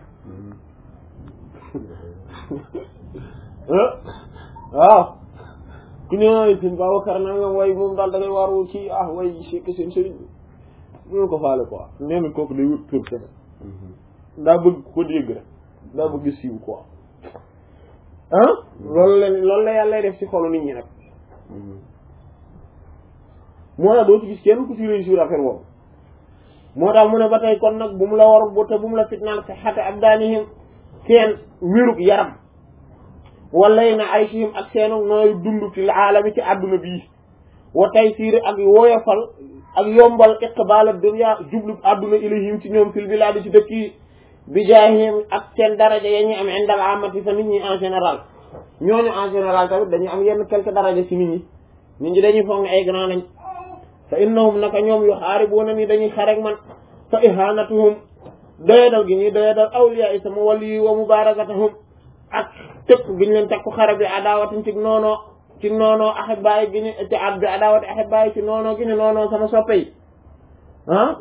[SPEAKER 1] waaw ku ñëw sëñ Babacar na nga way moom daal da ngay waaru ci ah way c'est que seen sëriñ bu leen ko faale quoi nee na kooku day wut tur kene daa bëgg ko dégg rek daa bëgg siiw quoi ah loolu la loolu la yàlla def ci xolu nit ñi nag moo tax doo ci gis kenn ku ci réussir affaire boobu moo tax mu ne ba tey kon nag bu mu la war bu te bu mu la fitnaan sa xate ab daanihim seen wérug yaram walay na ay sihim ak seenu nooy dund ci aalami ci àdduna bii wa tay siiri ak woyofal ak yombal iqbala dunya jublu àdduna ilayhim ci ñoom fil bilaadi ci dëkk yi bi jaahim ak seen daraja ya ñuy am indal amati fa nit ñi en général ñooñu en général tamit dañuy am yenn quelque daraja ci nit ñi nit ñi dañuy foog ne ay grand lañ fa innahum naka ñoom yu xaaribuuna ni dañuy xarek man fa ihanatuhum doyadal gi ñuy doyadal awliya yi sama wali yi wa mubarakatuhum ak tëkk gi ñu leen teg ko xare bi adaawatin ci noonoo ci noonoo ahibaay gi ñu ci at bi adaawati ahibaay ci noonoo gi ñu noonoo sama soppe yi ah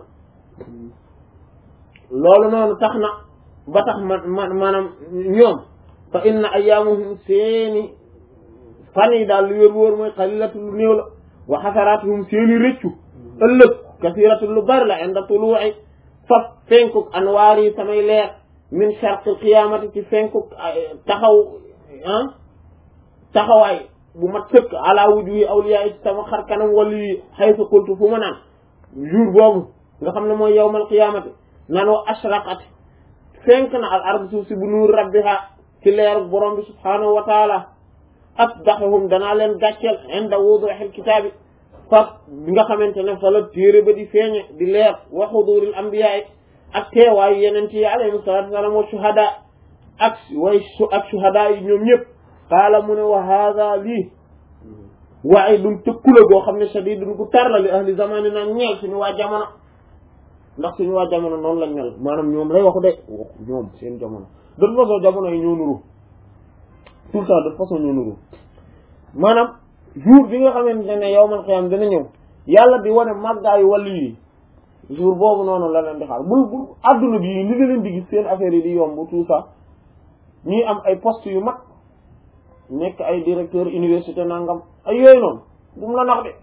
[SPEAKER 1] loolu noonu tax na ba tax ma ma maanaam ñoom fa inna ayaamuhum seeni fan yi daal lu wér wóor mooy xalilatu lu néew la wa xasaraatuhum seeni rëccu ëllëg kasiratu lu bari la inda tuluu'i faf fenkuk anwaar yi samay leer min sharqil qiyaamati ci fenkuk taxaw ah taxawaay bu mat sëkk ala wujuhi awliya yi sama xar kanam wali yi haythu qultu fu ma naan jour boobu nga xam ne mooy yawmal qiyaamati nan wa ashraqat fenk na al ard suuf si bu nuur rabbiha ci leer borom bi subhaanahu wa taala asdaxahum danaa leen gàcceel inda wuduhil kitaabi faf bi nga xamante ne fa la téere ba di feeñe di leer wa xuduril anbiyaay ak teewaayu yeneen yi alayhi salaatu wasalaam wa shuhada ak way su ak shuhada yi ñoom ñëpp qaala mu ne wa haada lii waaye dum tëkkula goo xam ne shadidun gu tar la li ahli zamani na ñeel suñu waa jamono ndax suñu waa jamono noonu lañ mel maanaam ñoom lay waxu de waxu ñoom seen jamono de toute façon jamono yi ñoo nuru tout le temps de toute façon ñoo nuru maanaam jour bi nga xamante ne yawmal qiyaam dina ñëw yàlla di wane màggaayu wàllu yi jour boobu noonu la leen di xaar bul bul adduna bi li nga leen di gis seen affaire yi di yomb tout ça ñuy am ay poste yu mag nekk ay directeur université nangam ay yooyu noonu bu mu la nax de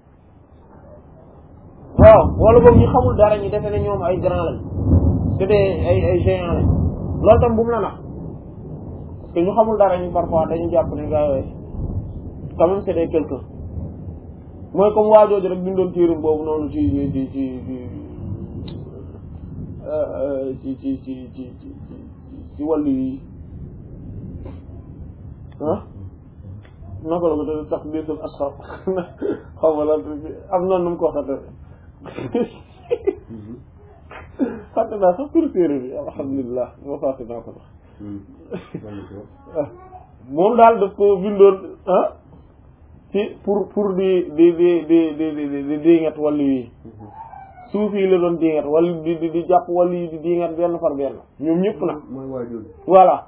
[SPEAKER 1] waaw wala boog ñu xamul dara ñu defe ne ñoom ay grand lañ c'est des ay ay géants lañ loolu tam bu mu la nax parce que ñu xamul dara ñu parfois dañu jàpp ne gaa yooyu quand même c'est des quelqu'un mooy comme waa jooju rek bindoon téeram boobu noonu ci ci ci ci ci ci ci ci ci ci wàllu yi ah naka la ko te tax biisul asxar xaw ma la am na nu mu ko waxate fàtte naa sax tur téere bi alhamdulilah moo fàtte naa ko sax moom daal daf ko bindoon ah ci pour pour di di di di di di di diingat wàllu yi suuf yi la doon diingat wala di di di jàpp wàllu yi di diingat benn far benn ñoom ñëpp nag
[SPEAKER 2] mooy waajur
[SPEAKER 1] voilà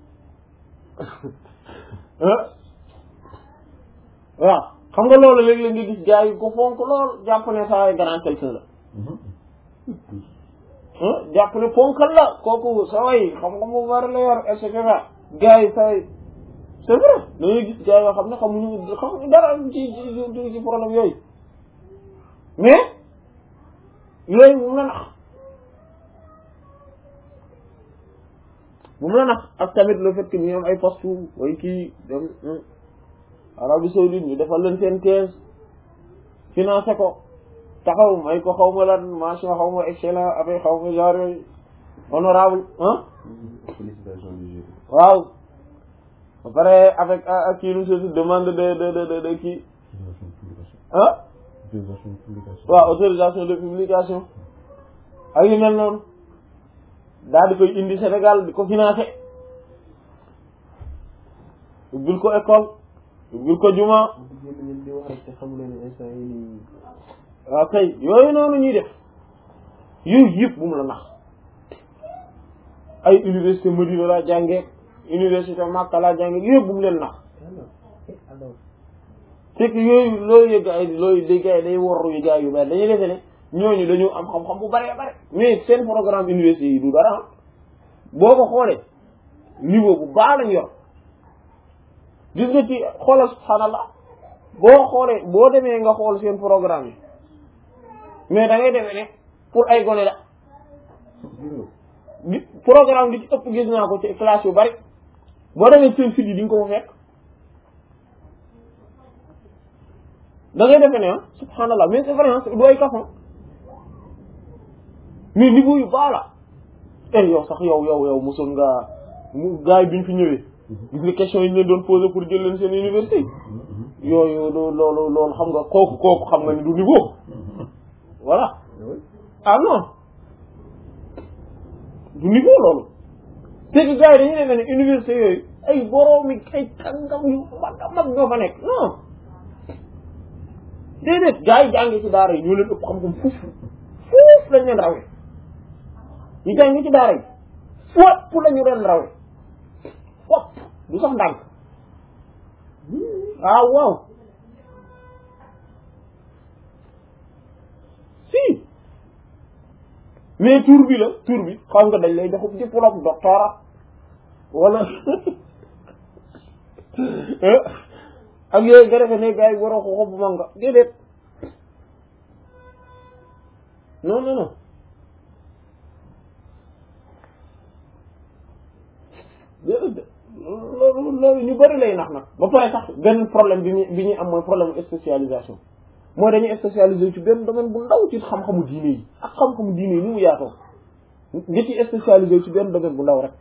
[SPEAKER 1] waaw xam nga loolu léeg-léeg nga gis gars yi ko fonk lool jàpp ne saa ay grand quelqu'un la jàpp ne ponkal la kooku sa way xam-xam bu bari la yor et cetera gars yi saa yi c'est vrai dañuy gis gars yoo xam ne xamuñu xamuñu dara ci ci ci problème yooyu mais yooyu mu la nax bu mu la nax ak tamit le fait que ñu am ay poste way kii dem Arabie Saoudite ñu defal leen seen thèse financé ko taxaw may ko xaw ma lan mention xaw ma excellent avec xaw ma genre yooyu honorable ah
[SPEAKER 2] félicitations du jury
[SPEAKER 1] waaw ba pare avec ak kii nu se demande de de de de de kii ah waaw autorisation de publication ak yu mel noonu daal di koy indi Sénégal di ko financé ubbil ko école ubbil ko juma
[SPEAKER 2] ngeen di wax rek te xamu leen instant yi nii
[SPEAKER 1] waaw kay yooyu noonu ñuy def yooyu yëpp bu mu la nax ay université Medina laa jàngee université Makka laa jàngee yëpp bu mu leen nax
[SPEAKER 2] alors
[SPEAKER 1] c'est que yooyu loolu yëg ay loolu day gars yi day worru yu gars yu bari dañuy defe ne ñooñu dañu am xam-xam bu bëree bëri mais seen programme université yi du dara boo ko xoolee niveau bu baax lañ yor gis nga ci xoolal subhaanallah boo xoolee boo demee nga xool seen programme yi mais da ngay demee ne pour ay gone la di programme di ci ëpp gis naa ko ci classe yu bari boo demee seen fit yi di nga ko fa fekk da ngay defee ne ah subhanallah mais c'est vrai du ay kafan mais niveau yu baax la eh yow sax yow yow yow mosoon nga mu gars yi bi ñu fi ñëwee gis nga question yi ñu leen doon posé pour jël leen seen université yooyu loolu loolu loolu xam nga kooku kooku xam nga ni du niveau voilà ah non du niveau loolu c'est que gars yi dañu ne ne université yooyu ay boroomi ay kàngam yu mag a mag ñoo fa nekk non déedéet gars yi jàngi ci daara yi ñoo leen ëpp xam-xam fuuf fuuf lañ leen rawee ñu jàngi ci daara yi fopp lañu leen rawee fopp du sax ndànk ah waaw si mais tour bi la tour bi xam nga dañ lay jox diplôme doctorat wala ak yooyu nga defe ne gars yi waroo ko xob manga déedéet non non non déedéet loolu loolu ñu bëri lay nax nag ba pare sax benn problème bi ñu bi ñuy am mooy problème spécialisation mooy dañuy spécialisé ci benn domaine bu ndaw ci xam-xamu diine yi ak xam-xamu diine yi ni mu yaatoo nga ci spécialisé ci benn domaine bu ndaw rek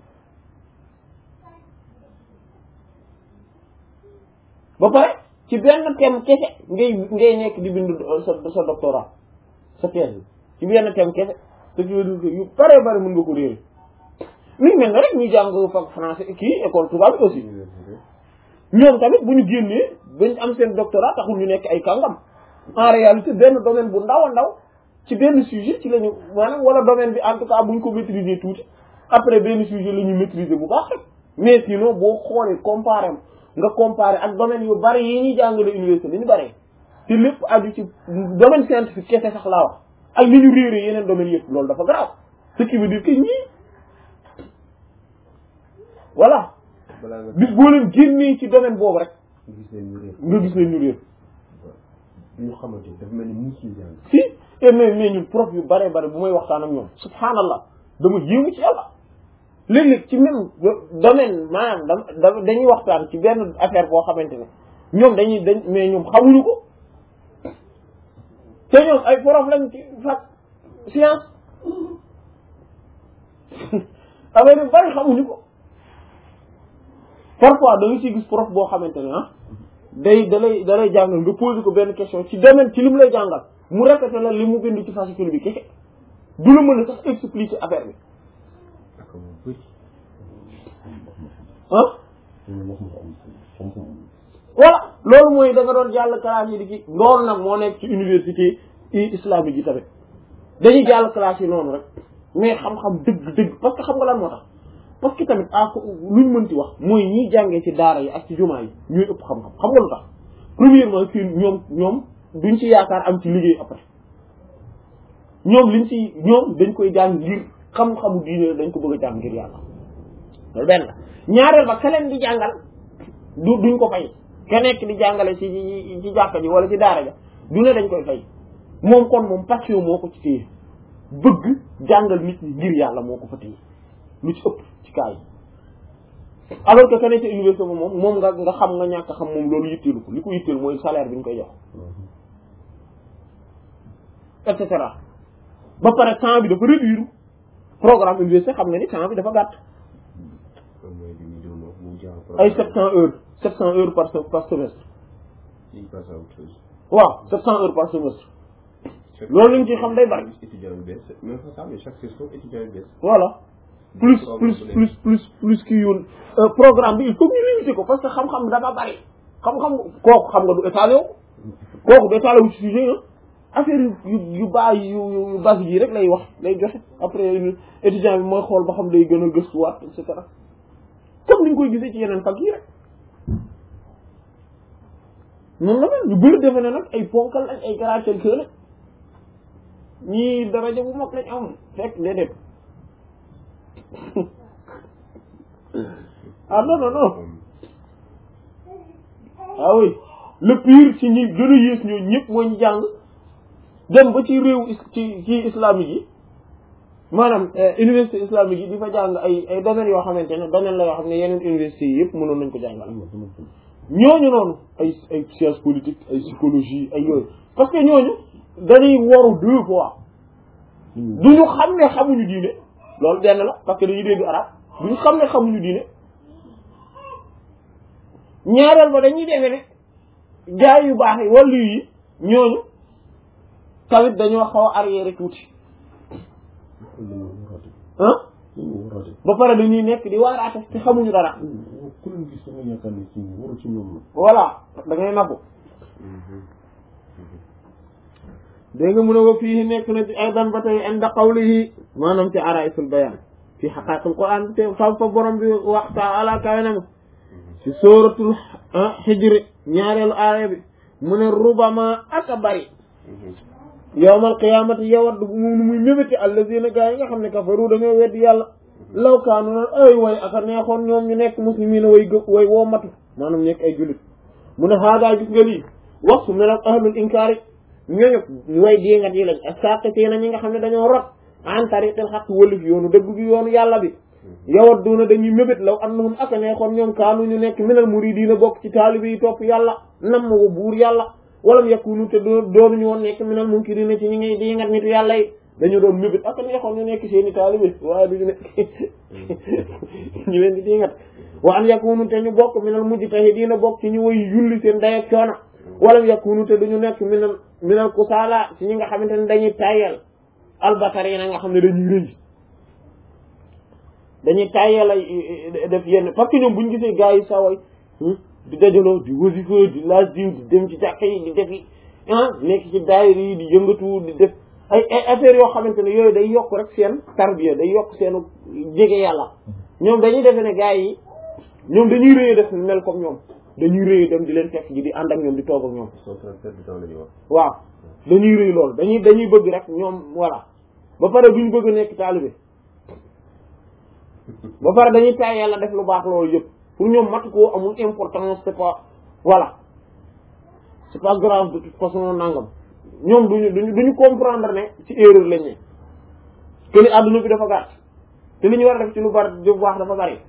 [SPEAKER 1] ba pare ci benn thème kese ngay ngay nekk di bind sa sa doctorat sa thèse bi ci benn thème kese ce qui veut dire que yu bare bare mën nga ko réere mi ngi mel ne rek ñu jàng fak français kii école tubaab bi aussi ñoom tamit bu ñu génnee bañ am seen doctorat taxul ñu nekk ay kàngam en réalité benn domaine bu ndaw a ndaw ci benn sujet ci la ñu maanaam wala domaine bi en tout cas bu ñu ko maîtriser tuuti après benn sujet la ñu maîtriser bu baax rek mais sinon boo xoolee comparé nga comparé ak domaine yu bari yi ñuy jàngale université li ñu bari te lépp aju ci domaine scientifique kese sax laa wax ak li ñu réeré yeneen domaines yëpp loolu dafa grave ce qui veut dire que ñii voilà
[SPEAKER 2] balaa nga
[SPEAKER 1] bis boo leen génnee ci domaine boobu rek
[SPEAKER 2] gis leen ñu réer
[SPEAKER 1] nga gis leen ñu réer
[SPEAKER 2] ñu xamante dafa mel ni muus ñu jàng
[SPEAKER 1] si et mais mais ñun prof yu bare bare bu may waxtaan ak ñoom subhanallah dama yéemu ci yàlla léeg-léeg ci même domaine maanaam dam da dañuy waxtaan ci benn affaire boo xamante ne ñoom dañuy dañ mais ñoom xamuñu ko te ñoom ay prof lañ ci fac science affaire yu bari xamuñu ko parfois da nga ciy gis prof boo xamante ne ah day da lay da lay jàngal nga posé ko benn question ci domaine ci li mu lay jàngal mu répété la li mu bind ci fascicule bi kese du la mën a sax expliquer affaire bi
[SPEAKER 2] ak mu bëri
[SPEAKER 1] ah
[SPEAKER 2] ñu wax ma am xam-xam
[SPEAKER 1] voilà loolu mooy da nga doon jàll classe yi di ki loolu nag moo nekk ci université i islamique yi tamit dañuy jàll classe yi noonu rek mais xam-xam dëgg dëgg parce que xam nga lan moo tax parce que tamit ah luñ mënti wax mooy ñiy jàngee ci daara yi ak ci jumaa yi ñooy ëpp xam-xam xam nga lu tax premièrement fii ñoom ñoom duñ ci yaakaar am ci liggéey après ñoom liñ ci ñoom dañ koy jàng ngir xam-xamu diine dañ ko bëgg a jàng ngir yàlla loolu benn la ñaareel ba ka leen di jàngal du duñ ko fay ka nekk di jàngale ci ci ci jàkka ji wala ci daara ja du ne dañ koy fay moom kon moom passion moo ko ci téye bëgg jàngal nit ñi ngir yàlla moo ko fa téye lu ci ëpp ci cas yi alors que ka nekk ci université ba moom moom nga nga xam nga ñàkk xam moom loolu yitteelu ko li ko yitteelu mooy salaire bi ñu koy jox et cetera ba pare temps bi dafa réduire programme université xam nga ni temps bi dafa gàtt
[SPEAKER 2] kon mooy li ñu doon wax mu jàng
[SPEAKER 1] ay sept cent heures sept cent heures par se- par semestre
[SPEAKER 2] il passe à autre chose
[SPEAKER 1] waaw sept cent heures par semestre loolu lañ ci xam day bari
[SPEAKER 2] étudiant yu bees même pas ça mais chaque session étudiant yu bees
[SPEAKER 1] voilà plus plus plus plus plus kii yoon programme bi il faut ñu limiter ko parce que xam-xam dafa bari xam-xam kooku xam nga du étalé wu kooku du étalé wu ci sujet yi affaire yu yu yu baa yu yu base yi rek lay wax lay joxe après étudiant bi mooy xool ba xam day gën a gëstuwaat et cetera comme ni ñu koy gisee ci yeneen fac yi rek noonu la mel ñu bëri defe ne nag ay ponkal lañ ay caractère que la ñii daraja bu mag lañ am fekk déedéet ah non non non ah oui le pire ci ñi gën a yées ñooñu ñëpp mooy ñu jàng dem ba ci réew is- ci ci islamique yi maanaam université islamique yi di fa jàng ay ay domaines yoo xamante ne domaine la yoo xam ne yeneen université yi yëpp mënoon nañ ko jàngal ñooñu noonu ay ay science politique ay psychologie ay yooyu parce que ñooñu dañuy waru deux fois duñu xam ne xamuñu diine loolu benn la parce que dañuy dégg arab duñu xam ne xamuñu diine ñaareel ba dañuy defe ne jaay yu baax yi wàllu yi ñooñu tamit dañoo xaw a arrière tuuti ah ba pare dañuy nekk di waaraate te xamuñu dara
[SPEAKER 2] ku leen gis sama yaakaar ne ci waru ci ñoom la
[SPEAKER 1] voilà da ngay nabu dégg nga mu ne wa fii nekk na ci aydan ba tey inda qawlihi maanaam ci araisul bayan fi xaqaiqul quran te fa fa borom bi wax taala kawe na ci sóoratul xijri ñaareelu aaya bi mu ne rubama aka bari yawmal qiyamati yawaddu mu muy mébéti allazina gaa yi nga xam ne kafaru dañoo weddi yàlla law kaanu noon ay way aka neexoon ñoom ñu nekk muslimiina way gë way woo matu maanaam nekk ay jullit mu ne haagaa gis nga lii wax su mel ak ahlul inkaari ñooñu way diingat yi lañ as-saaqitina ñi nga xam ne dañoo rot an tariqil xaq wëlif yoonu dëgg bi yoonu yàlla bi yawadduna dañuy mébét law annahum aka neexoon ñoom kaanu ñu nekk minal muridiina bokk ci taalibe yi topp yàlla nam wa buur yàlla walam yakunu te doo doonuñu woon nekk minal munkirina ci ñi ngay diingat nitu yàlla yi dañu doon mébét aka neexoon ñu nekk seeni taalibe waaye duñu nekk ñu leen di diingat wa an yakunu te ñu bokk minal mujtahidiina bokk ci ñu way yulli seen day ak coono walam yakunu te duñu nekk minal minal kusaala ci ñi nga xamante ne dañuy tayel albatari na nga xam ne dañuy rëy dañuy tayel ay def yenn parce que ñoom buñu gisee gars yi saway di dajaloo di wasifa di laaj diw di dem ci jàkka yi di defi ah nekk ci daayira yi di yëngatu di def ay ay affaires yoo xamante ne yooyu day yokk rek seen tarbiya day yokk seenu jege yàlla ñoom dañuy defe ne gars yi ñoom dañuy rëy def mel comme ñoom dañuy rëy dem di leen fekk ji di ànd ak ñoom di toog ak ñoom
[SPEAKER 2] soo transfert du temps la ñuy wax
[SPEAKER 1] waaw dañuy rëy loolu dañuy dañuy bëgg rek ñoom voilà ba pare duñ bëgg nekk taalibe ba pare dañuy tay yàlla def lu baax loolu yëpp pour ñoom matu koo amul importance c'est pas voilà c'est pas grave de toute façon nangam ñoom duñu duñu duñu comprendre ne ci erreur lañ ne que ni adduna bi dafa gàtt te li ñu war a def ci lu bari lu baax dafa bari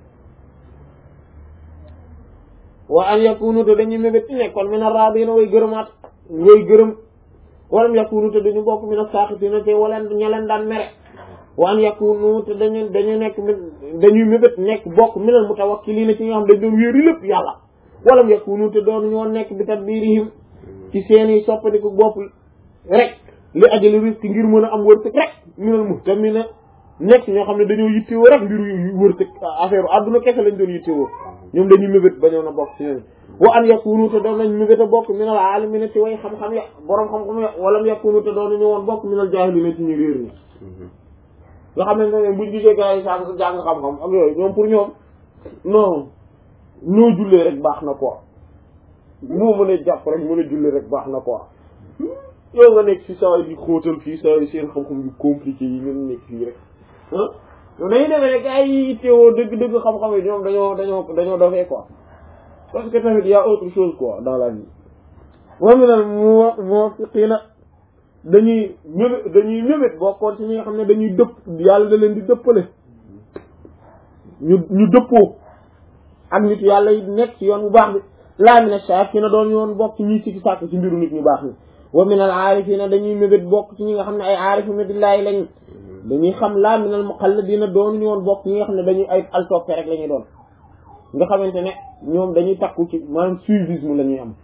[SPEAKER 1] wa an yakunu te dañuy mébét ci nekkoon min ar-raadina way gërëmaat way gërëm walam yakunu te dañu bokk min as-saaxitina te waleen ña leen daan mere wa an yakunu te dañu dañu nekk dañuy mébét nekk bokk minal mutawakkiliina ci nga xam dañ doon wéeri lépp yàlla walam yakunu te doon ñoo nekk bi tadbirihim ci seeni soppandiku bopp rek li ajali risque ngir mën a am wërsëg rek minal muhtamina nekk ñoo xam ne dañoo yittewoo rek mbir yu wërsëg affaire adduna kese lañ doon yittewoo ñoom dañuy mébét bañoon a bokk ci ñoom wa an yakunu te doon nañ mébét a bokk minal aalimina ci way xam-xam ya boroom xam-xam ya walam yakunu te doon nañu woon bokk minal jaahilina ci ñu réer ñi nga xam ne buñ gisee gars yi jàng jàng xam-xam ak yooyu ñoom pour ñoom non ñoo jullee rek baax na quoi moo mën a jàpp rek mën a jullee rek baax na quoi yow nga nekk fi saa yi di xóotal fii saa yi seen xam-xam yu compliqué yi ngeen nekk fii rek ah yow dañuy demee ne gars yi teewoo dëgg-dëgg xam-xam yi ñoom dañoo dañoo dañoo dofee quoi parce que tamit y a autre chose quoi dans la vie wa minal muwaffiqiina dañuy mébét dañuy mébét bokkoon ci ñi nga xam ne dañuy dëpp yàlla da leen di dëppale ñu ñu dëppoo ak nit yàlla yi nekk ci yoon bu baax bi laa mina shaakina doon yoon bokk ci ñi ci sàkk ci mbiru nit ñu baax ni wa minal aarifiina dañuy mébét bokk ci ñi nga xam ne ay aarifiina billaahi lañ dañuy xam laa minal muqalladiina doon ñu woon bokk ñi nga xam ne dañuy ay al toppe rek la ñuy doon nga xamante ne ñoom dañuy takku ci maanaam suivisme la ñuy am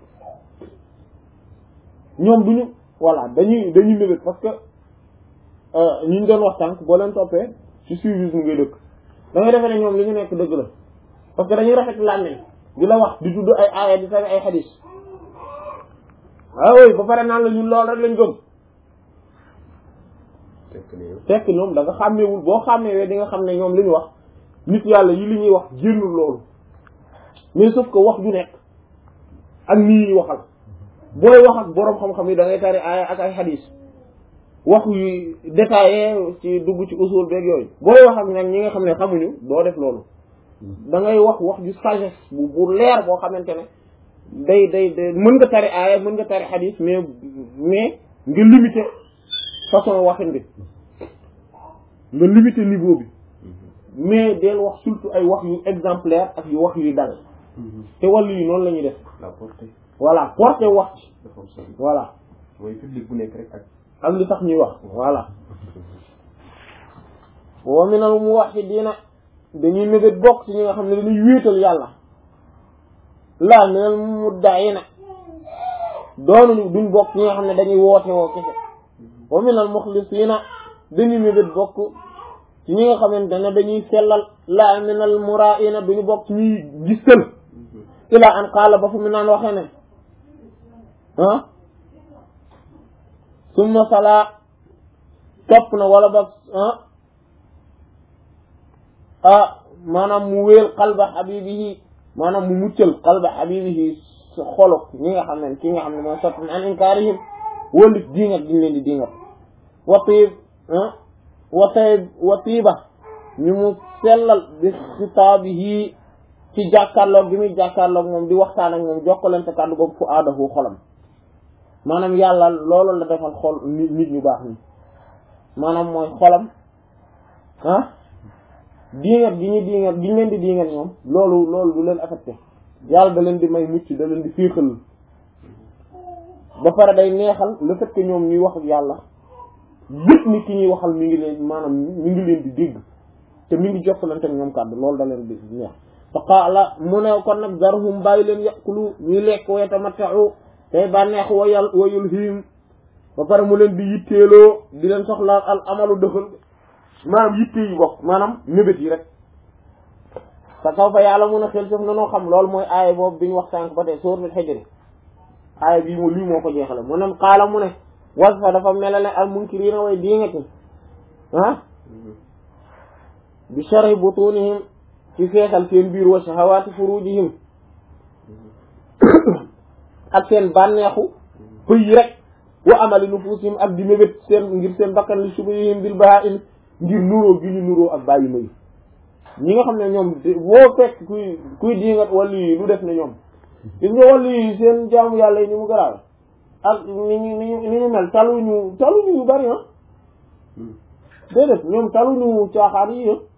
[SPEAKER 1] ñoom duñu voilà dañuy dañuy mébét parce que ñu ñu doon wax tànk boo leen toppee ci suivisme ngay dëkk da ngay defee ne ñoom li ñu nekk dëgg la parce que dañuy rafet làmmiñ di la wax di tudd ay aaya di tari ay xadis waaw ba pare naan la ñun lool rek lañ gëm fekk ñoom da nga xàmmeewul boo xàmmeewee di nga xam ne ñoom li ñu wax nit yàlla yi li ñuy wax génnul loolu mais sauf que wax ju nekk ak nii ñuy waxal booy wax ak boroom xam-xam yi da ngay tari aaya ak ay xadis wax yu détaillé ci dugg ci usul beeg yooyu booy wax ak nag ñi nga xam ne xamuñu doo def loolu da ngay wax wax ju sagesse bu bu leer boo xamante ne day day day mën nga tari aaya mën nga tari xadis mais mais nga limité façon waxin bi nga limité niveau bi mais del wax surtout ay wax yu exemplaire ak yu wax yuy dal te wàllu yi noonu la ñuy def
[SPEAKER 2] la portée
[SPEAKER 1] voilà porté wax ci
[SPEAKER 2] dafa am solo
[SPEAKER 1] voilà
[SPEAKER 2] mooy public bu nekk rek ak
[SPEAKER 1] ak li tax ñuy wax voilà wa minal muwahhidina dañuy mébét bokk ci ñi nga xam ne dañuy wéetal yàlla laa minal mudda'ina doonuñu duñ bokk ci ñi nga xam ne dañuy woote woo kese wa minal mukhlisina dañuy mébét bokk ci ñi nga xamante ne dañuy sellal laa minal mura'ina duñu bokk ci ñuy gistal ila an qaala ba fu mu naan waxee ne ah summa salaa topp na wala ba ah ah maanaam mu wéel qalba habibihi maanaam mu muccal qalba habibihi sa xolok ñi nga xam ne ki nga xam ne mooy sott an inkaarihim wëlif diingat diñ leen di diingat wa tiib ah wa tayib wa tiiba ñu mu sellal bi xitaabihi ci jàkkaarloog gi muy jàkkaarloog moom di waxtaan ak moom jokkalante kàddu boobu fu aadahu xolam maanaam yàlla loolu la defal xol nit nit ñu baax ni maanaam mooy xolam ah diingat gi ñu diingat gi ñu leen di diingat ñoom loolu loolu du leen affecté yàlla da leen di may mucc da leen di féexal ba pare day neexal le fait que ñoom ñuy wax ak yàlla gët ni ki ñuy waxal mi ngi leen maanaam mi ngi leen di dégg te mi ngi jokkalante ak ñoom kàddu loolu da leen di neex fa qaala mu ne kon nag zarhum bàyyi leen yàqulu ñuy lekk wa yatamatta'u tey bànneex wa yal wa yulhihim ba pare mu leen di yitteeloo di leen soxlaal al amalu dëxal maanaam yitte yi bokk maanaam mébét yi rek fa saw fa yàlla mun a xel sëf nanoo xam loolu mooy aaya boobu bi ñu wax sànq ba tey suratul Hijr aaya bii mu lii moo ko jeexale mu ne qaala mu ne was fa dafa melale al munkiriina way diingati ah bi sharhi butunihim ci feesal seen biir wa shahawaati furujihim ak seen bànneexu pëy rek wa amali nufusihim ak di mébét seen ngir seen bakkan li subihim bil bahaim ngir nuróo gi ñu nuróo ak bàyyi may ñi nga xam ne ñoom boo fekk kuy kuy diingat wàllu yi lu def ne ñoom gis nga wàllu yi seen jaamu yàlla yi ni mu garaaw ak ni ñu ni ñu ni ñu mel taluñu taluñu yu bari ah déedéet ñoom taluñu caaxaan yi ah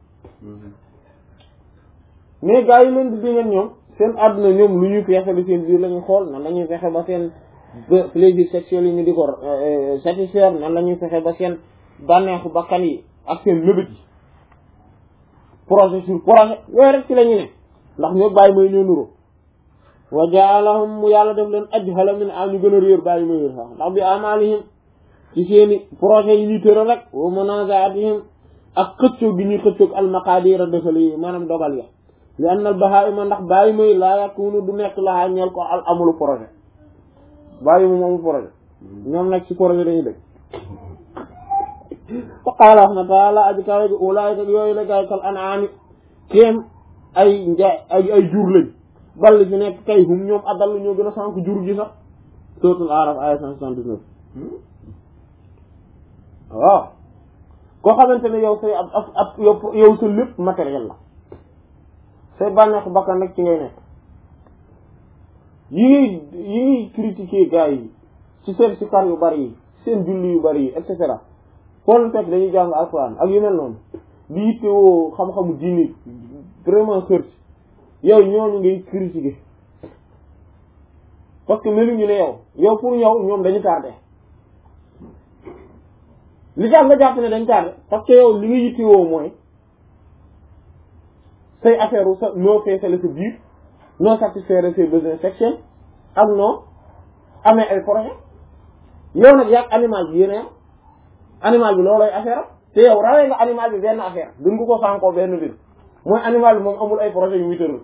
[SPEAKER 1] mais gars yi leen di diingat ñoom seen àdduna ñoom lu ñuy feexale seen biir la ñuy xool nan la ñuy fexe ba seen plaisir sexuel yi ñu di ko satisfaire nan la ñuy fexe ba seen bànneexu bakkan yi ak seen lëbët yi projet sur projet yooyu rek ci la ñu ne ndax ñoo bàyyi may ñoo nuroo wa jaalahum mu yàlla def leen ajhala min am ñu gën a réer bàyyi may réer sax ndax bi amalihim ci seeni projet yi ñuy tëral rek wa munazaatihim ak xëccoog gi ñuy xëccoog almaqadir a dëfale yi maanaam dogal ya li anna al bahaima ndax bàyyi may laa yakunu du nekk laa ñeel ko al amulu projet bàyyi mu amul projet ñoom nag ci projet dañuy dëkk fa qaala wax na taala aji kawe gi ulaayika yooyu la gaay kal anaami kéem ay nja ay ay jur lañ ball fi nekk kay hum ñoom adal ñoo gën a sànk jur gi sax suratul araf aya cent soixante-dix-neuf waaw koo xamante ne yow say ab ab ab yow sa lépp matériel la say bànneexu bakkan rek ci ngay nekk yi ngay yi ngay critiquer gars yi ci seen sikar yu bari yi seen julli yu bari yi et cetera foo fekk dañuy jàng alxuraan ak yu mel noonu di yittewoo xam-xamu diini vraiment xër ci yow ñooñu ngay critiquer parce que meluñu ne yow yow pour yow ñoom dañu tardé li tax nga jàpp ne dañ tardé parce que yow li nga yittewoo mooy say affaire u sa noo feesale sa biir noo satisfaire ses besoins sexuels ak noo amee ay projet yow nag yàgg animal bi yéen animal bi loolooy affaire te yow rawee nga animal bi benn affaire duñ ko ko sànkoo benn mbir mooy animal bi moom amul ay projet yu muy tëral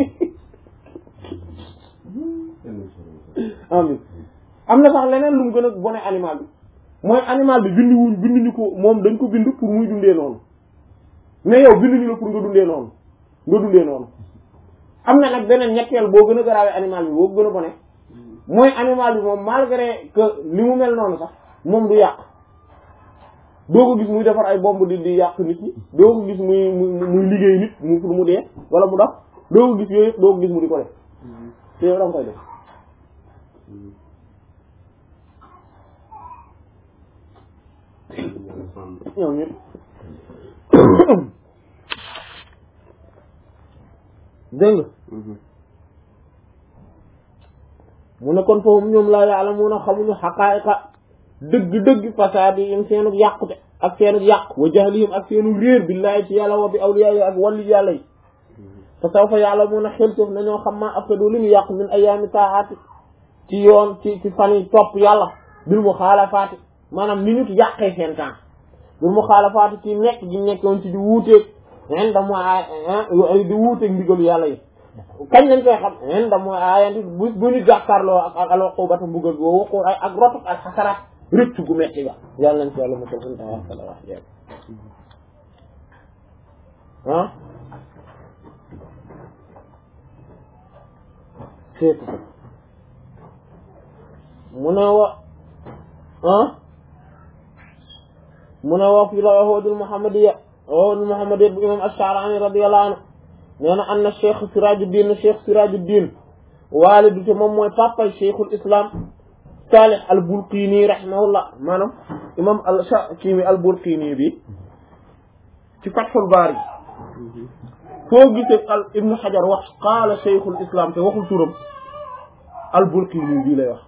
[SPEAKER 1] amin am na sax leneen lu mu gën a bone animal bi mooy animal bi bindi wuñ binduñu ko moom dañ ko bind pour muy dundee noonu mais yow binduñu la pour nga dundee noonu nga dundee noonu am na nag beneen ñetteel boo gën a garaawee animal bi boo gën a bone mooy animal bi moom malgré que li mu mel noonu sax moom du yàq doo ko gis muy defar ay bomb di di yàq nit ñi doo ko gis muy muy liggéey nit mu pour mu dee wala mu dox doo ko gis yooyu yëpp doo ko gis mu di ko def te yow da nga koy def ñoom ñëpp dégg nga mu ne kon foofu ñoom laa ya'lamuna xamuñu xaqaa'iqa dëgg-dëgg fasaadi yim seenug yàqute ak seenug yàq wa jahlihim ak seenug réer billaahi ci yàlla wa bi awliyaa yi ak wàllu yàlla yi fa sawfa ya'lamuna xeltoof nañoo xam maa afsadu li ñu yàq min ayaami taaati ci yoon ci ci fan yi topp yàlla bil muxaalafaati maanaam ni ñu yàqee seen temps bil muxaalafaati ci nekk gi nekkoon ci di wuuteeg inda mooy di wuuteeg ndigalu yàlla yi kañ lañ koy xam inda mooy aayanti bu bu ñu jàkkaarloo ak ak alxubata mbugal boo waxul ay ak rotuk ak xasaraat rëcc gu metti ga yàlla nañ ci yàlla mosal suñu tawa sala wax jeeg ah seetu ko mu ne wa ah mu ne wa fi la wahoodul muhammadiya wahoodul muhammadiya bu imam ash-Sha'rani radiyallahu anhu nee na an na cheikh Sirajuddin cheikh Sirajuddin waalidu te moom mooy papay cheikhul islam Salih al Bulqini rahimahullah maanaam imam al Shakimi al Bulqini bi ci Fathul Bari foo gisee al Ibn Hajar wax qaala cheikhul islam te waxul turam al Bulqini bii lay wax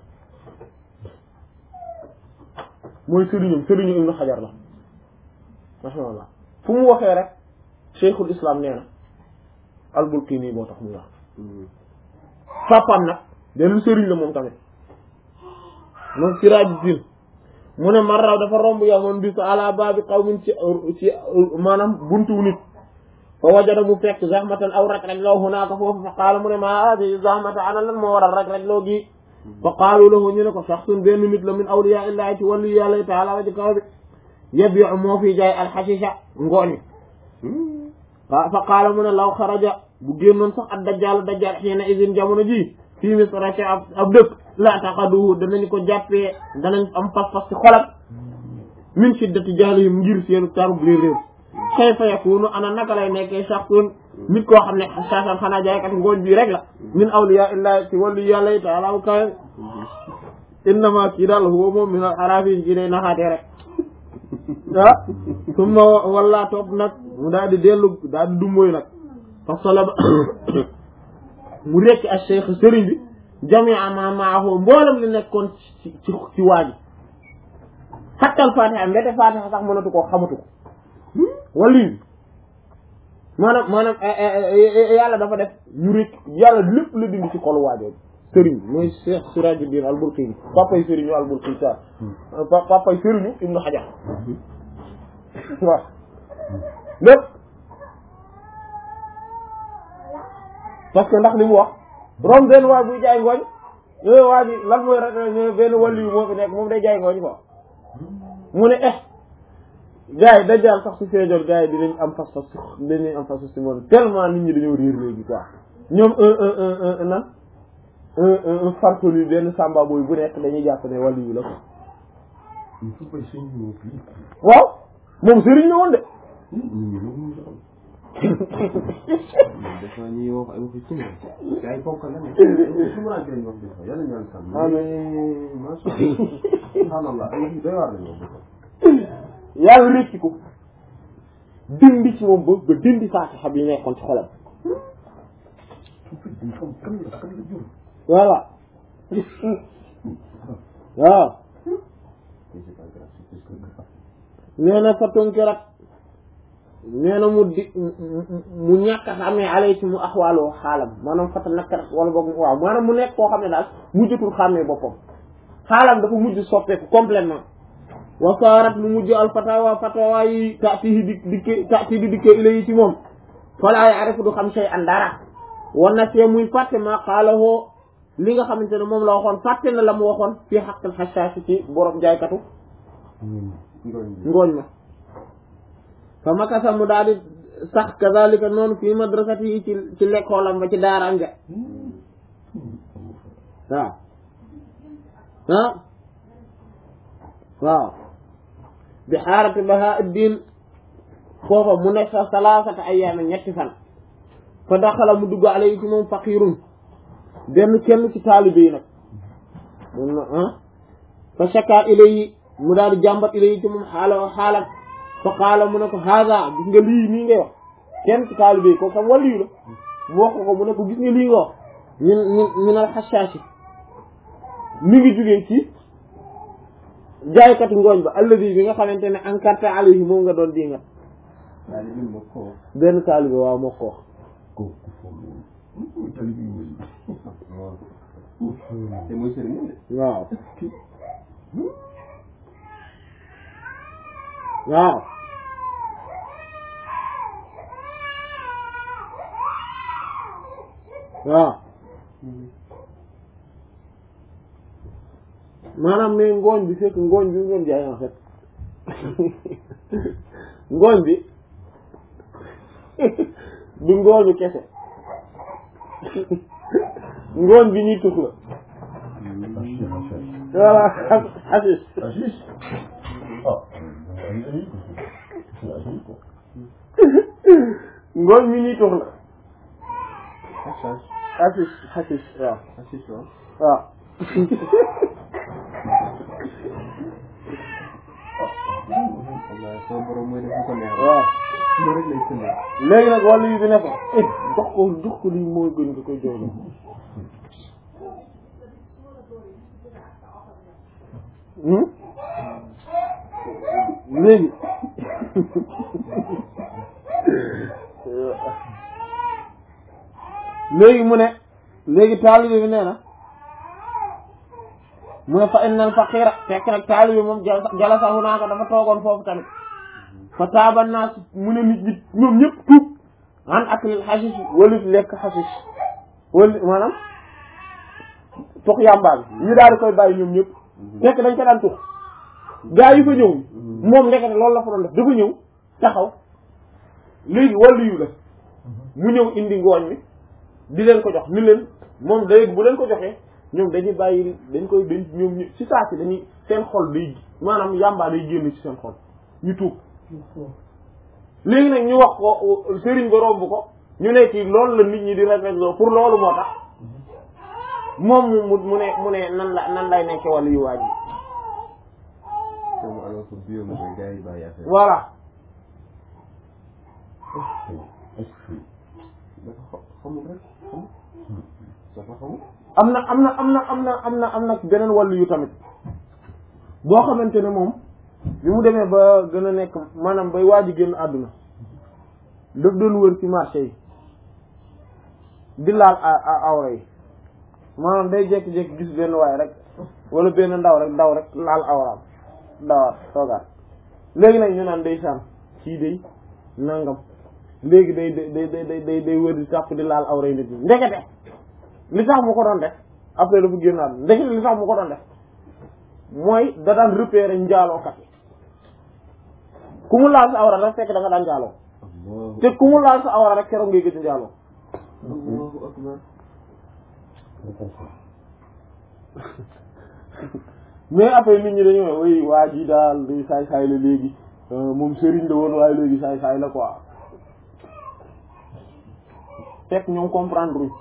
[SPEAKER 1] mooy sëriñum sëriñu Ibn Hajar la rahimahullah fu mu waxee rek cheikhul islam nee na albulqini boo tax muy wax papaam nag benn sëriñ la moom tamit moom Sirajuddin mu ne marraw dafa romb yow man bis ala baabi qawmin ci ci maanaam buntu nit fa wajada mu fekk zahmatan aw rek rek loo hunaaka foofu fa qaala mu ne maa hadi zahmata ana lan moo waral rek rek loo gi fa qaalu lahu ñu ne ko shaxsun benn nit la min awliya illahi ci wàllu yàlla taala wa ji kaw bi yabiu moo fi jaay alxashisha ngooñ waaw fa qaala mu ne law xaraja bu génnoon sax ak dajjal dajjal xiina isin jamono ji fii misra ci ab ab dëkk la taxaduhu danañ ko jàppee danañ am pas-pas ci xolam min shiddati jahlihim ngir seenu tarub réer réer kayfa yakunu ana naka lay nekkee shakhsun nit koo xam ne saasan xanaa jaaykat ngooñ bii rek la min awliya illahi ci wàllu yàlla yi taala bu kawe innama kii daal huwa moom min al arafin ci day naxaatee rek ah summa walla topp nag mu daal di dellu daal di dummóoy nag fa solaba mu rekki ak cheikh sëriñ bi jamia ma maahu mboolem li nekkoon ci ci ci waaji xattal fatiha mbete fatiha sax mënatu koo xamatu ko wali bi maanaam maanaam yàlla dafa def ñu rekk yàlla lépp la dindi ci xolu waajoo sëriñ bi mooy cheikh sirajuddin al-Bulqini papay sëriñu al-Bulqini sa papay sëriñu ibnu Hajar waaw lépp parce que ndax li mu wax rom benn waay buy jaay ngooñ yooyu waa ji lan mooy rek ño benn wàllu yu moo fi nekk moom day jaay ngooñ quoi mu ne eh gars yi dajal sax su feejoon gars yi dinañ am fas fas dinañ am fas fas si moom tellement nit ñi dañoo réer léegi quoi ñoom un un un un nan un un un farfelu benn samba booy bu nekk dañuy jàpp ne wàllu yu la ko waaw moom sëriñ la woon de
[SPEAKER 2] dafa ñuy wax ay waxi suma ay ponk la ne suma lañ koy wax dafa yàlla ñaan sàmm
[SPEAKER 1] amiin
[SPEAKER 2] masha Allah ay waxi doy waar lañ wax
[SPEAKER 1] yàlla rékki ko dindi ci moom ba ba dindi faatixa bi nekkoon ci xolam
[SPEAKER 2] kan la kan la jur
[SPEAKER 1] voilà waaw nee na fa tonkirat nee na mu di mu ñàkk a xamee alay ci mu axwaaloo xaalam maanaam fata nakkarat wala boog waaw maanaam mu nekk koo xam ne daal mujjatul xàmmee boppam xaalam dafa mujj soppeeku complètement wa saarat mu mujj al fatawa fatawa yi taatihi di dikke taati di dikke ila yi ci moom falaa yaarifu du xam shay an dara wan na see muy fàtte ma xaalahoo li nga xamante ne moom la waxoon fàtte na la mu waxoon fii xaqal xasaasi ci borom jaaykatu ngooñ ma fa makasa mu daal di sax kazalika noonu fii madrasati yi ci ci lekkoolam ba ci daaraam ja waaw ah waaw bi xaarati baha diin foofa mu nekk sa salaasata ayyaama ñetti fan fa daxala mu dugg alayhi ci moom faqirun benn kenn ci taalibe yi nag mun na ah fa shaka ilayhi mu daal di jàmbat ilayhi ci moom xaala xaalat fa qaala mu ne ko haada gis nga lii nii ngay wax kenn ci taalibe yi ko xam wàllu la mu wax ko mu ne ko gis nga lii nga wax min min min al xashaasi mi ngi jugee ci jaaykatu ngooñ ba alladi bi nga xamante ne encarté alayhi moom nga doon dingat benn taalibe waaw moo ko wax
[SPEAKER 2] te mooy sëriñ de
[SPEAKER 1] waaw waaw waaw maanaam mais ngooñ bi fekk ngooñ bi mu doon jaay en fait ngooñ bi du ngooñu kese ngooñ bi ñuy tux la voilà xasis ngooñ mi ñuy tux la xasis xasis waaw waaw
[SPEAKER 2] sama borom mooy def ko neex
[SPEAKER 1] waaw
[SPEAKER 2] loolu rek lay sëndee
[SPEAKER 1] léegi nag wàllu yi bi ne ko eh jox ko jox ko lii mooy gën nga koy jox léegi léegi mu ne léegi taalibe bi nee na mu ne fa innal faqira fekk nag taalibe moom jalasa hunaaka dafa toogoon foofu tamit fa taaba naas mu ne nit ñi ñoom ñëpp tuub an aklil xasis walif lekk xasis wali maanaam tux yàmbaa bi ñu daal di koy bàyyi ñoom ñëpp fekk dañ ko daan tux gaa yi fa ñëw moom ndekete loolu la fa doon def dafa ñëw taxaw léegi wàllu yu la mu ñëw indi ngooñ mi di leen ko jox ni leen moom day bu leen ko joxee ñoom dañuy bàyyi dañ koy dañ ñoom ñu ci saa si dañuy seen xol day maanaam yàmbaa day génn ci seen xol ñu tuub léegi nag ñu wax ko sëriñ ba romb ko ñu ne ci loolu la nit ñi di rafetlu pour loolu moo tax moom mu mu ne mu ne nan la nan lay nekke wàllu yu waaj
[SPEAKER 2] moom alors que biir moom gars yi bàyyi affaire
[SPEAKER 1] voilà
[SPEAKER 2] dafa xamul rek xamul dafa xamul
[SPEAKER 1] am na am na am na am na am na am na beneen wàllu yu tamit boo xamante ne moom bi mu demee ba gën a nekk maanaam bay waaj a génn àdduna daf doon wër ci marché yi di laal awra yi maanaam day jékki-jékki gis benn waay rek wala benn ndaw rek ndaw rek laal awraam ndawaat toogaat léegi nag ñu naan day sànn kii day nangam léegi day day day day day day wër di tàpp di laal awra yi nit ñi ndekete li tax mu ko doon def après dafa génn àdduna ndekete li tax mu ko doon def mooy da daan repérer njaalookat yi ku mu laal sa awra rek fekk da nga daan njaaloo
[SPEAKER 2] Allahu
[SPEAKER 1] te ku mu laal sa awra rek keroog ngay gëj a njaaloo
[SPEAKER 2] Allahu akbar
[SPEAKER 1] mais après nit ñi dañu ne way waa ji daal di saay saay la léegi moom sëriñ la woon waaye léegi saay saay la quoi fekk ñoom comprendre uñ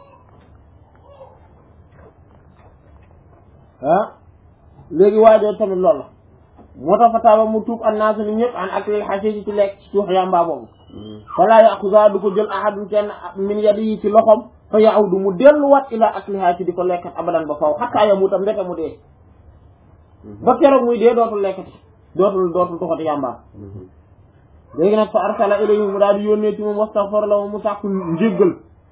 [SPEAKER 1] ah léegi waajoo tamit loolu la moo tax fa taaba mu tuub annaasu ni ñëpp an ak lil xasiisi ci lekk ci tuux yàmbaa boobu falaa yaxusa du ko jël ahadun kenn min yadihi ci loxom fa yaudu mu delluwaat ila akliha ci di ko lekkat abadan ba faw xattaa yamuta mbete mu dee ba keroog muy dee dootul lekkati dootul dootul tuxati yàmbaa léegi nag fa arsala ilayhi mu daal di yónnee ci moom wastaghfar la mu sàkku njéggal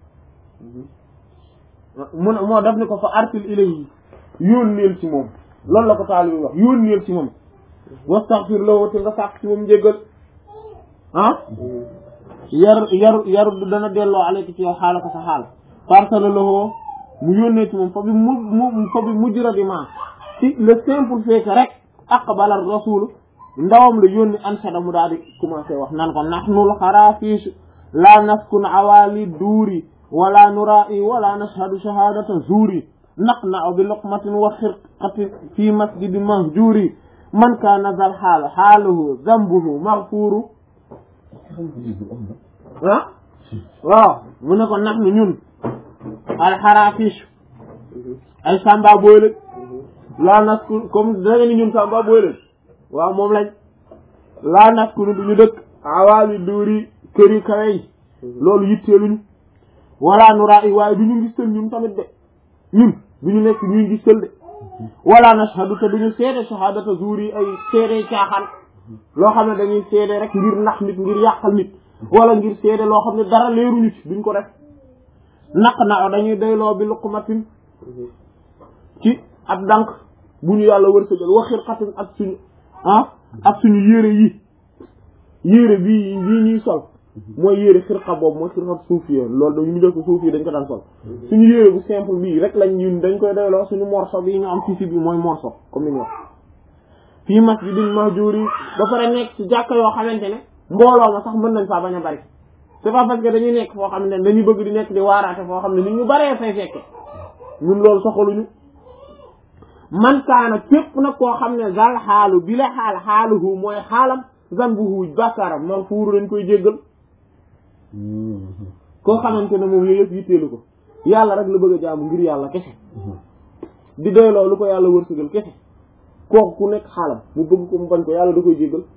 [SPEAKER 1] mu ne moo def ni ko fa arsil ilayhi yónneel ci moom loolu la ko taalibi wax yónneel ci moom wastaghfir lahu te nga sàkk ci moom njéggal ah yar yar yar du dana delloo alayka ci yow xaala ko sa xaal farsala lahu mu yónnee ci moom fa bi mu mu fa bi mujjira bi ma ci le simple fait que rek aqbala rasul ndawam la yónni ansada mu daal di commencé wax nan ko nahnul xaraafiis la naskun awali duuri wala nura'i wala nashhadu shahadata zuuri naqna'u bi luqmatin wa xirqatin fi masjidi mahjuri man kaana zal xaal xaaluhu zambuhu maghfuru ah waaw mu ne ko nax nu ñun alxaraafiis ay samba booy lañ laa nasku comme da nga ni ñun samba booy lañ waaw moom lañ laa nasku nu duñu dëkk awaali duuri kër yi kawe yi loolu yitteeluñu wala nuraa i waaye duñu ngistal ñun tamit de ñun duñu nekk ñuy ngistal de wala nashhadu te duñu seede shahadata zuur yi ay seede caaxaan loo xam ne dañuy seede rek ngir nax nit ngir yàqal nit wala ngir seede loo xam ne dara leeruñu ci duñ ko def naq na dañuy doyloo bi luqmatin ci ab dànk bu ñu yàlla wërsëgal waxir xatin ak suñu ah ak suñu yére yi yére bii bii ñuy sol mooy yére xirqa boobu mooy xirqa suuf yi loolu dañu mu def ko suuf yi dañ ko daan sol suñu yére bu simple bii rek lañ ñun dañ koy doyloo suñu morceau bii ñu am fii bi mooy morceau comme ni ñu wax fii masjidin mahjuri ba pare nekk ci jàkka yoo xamante ne mbooloo ma sax mën nañ faa bañ a bari c'est pas parce que dañuy nekk foo xamante ne dañuy bëgg di nekk di waaraate foo xam ne nit ñu baree fay fekke ñun loolu soxaluñu man kaana képp nag koo xam ne zal xaalu bi la xaal xaaluhu mooy xaalam zanbuhu bàkkaaram man fuuru dañ koy jéggal koo xamante ne moom yooyu yëpp yitteelu ko yàlla rek la bëgg a jaamu ngir yàlla kese di doy loolu ko yàlla wërsëgal kese kooku ku nekk xaalam mu bëgg ko mu bañ ko yàlla da koy jéggal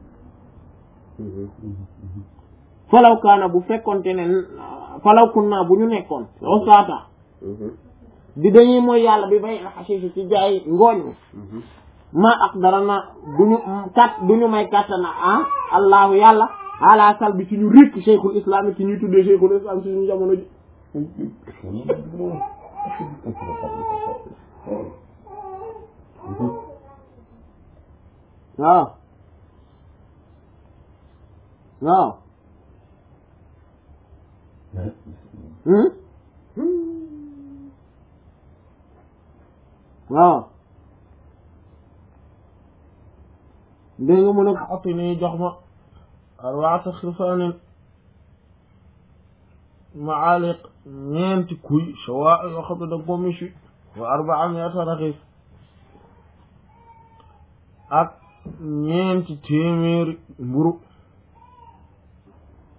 [SPEAKER 1] falaw kaana bu fekkonte ne falaw kun naa bu ñu nekkoon osaata di dañuy mooy yàlla bi bay xasiisi ci jaay ngooñ mi ma ak dara na duñu kat duñu may kàttana ah allahu yàlla ala sal bi ci ñu rékk cheikhul islam yi ci ñuy tuddee cheikhul islam ci suñu jamono ji waaw waaw waaw dégg nga mu ne ko oti nii jox ma arbaata xirfaanin maaliq ñeenti kuy shawaa yoo xam ne da nga ko michu wa arbaa miata raxis ak ñeenti téeméeri mburu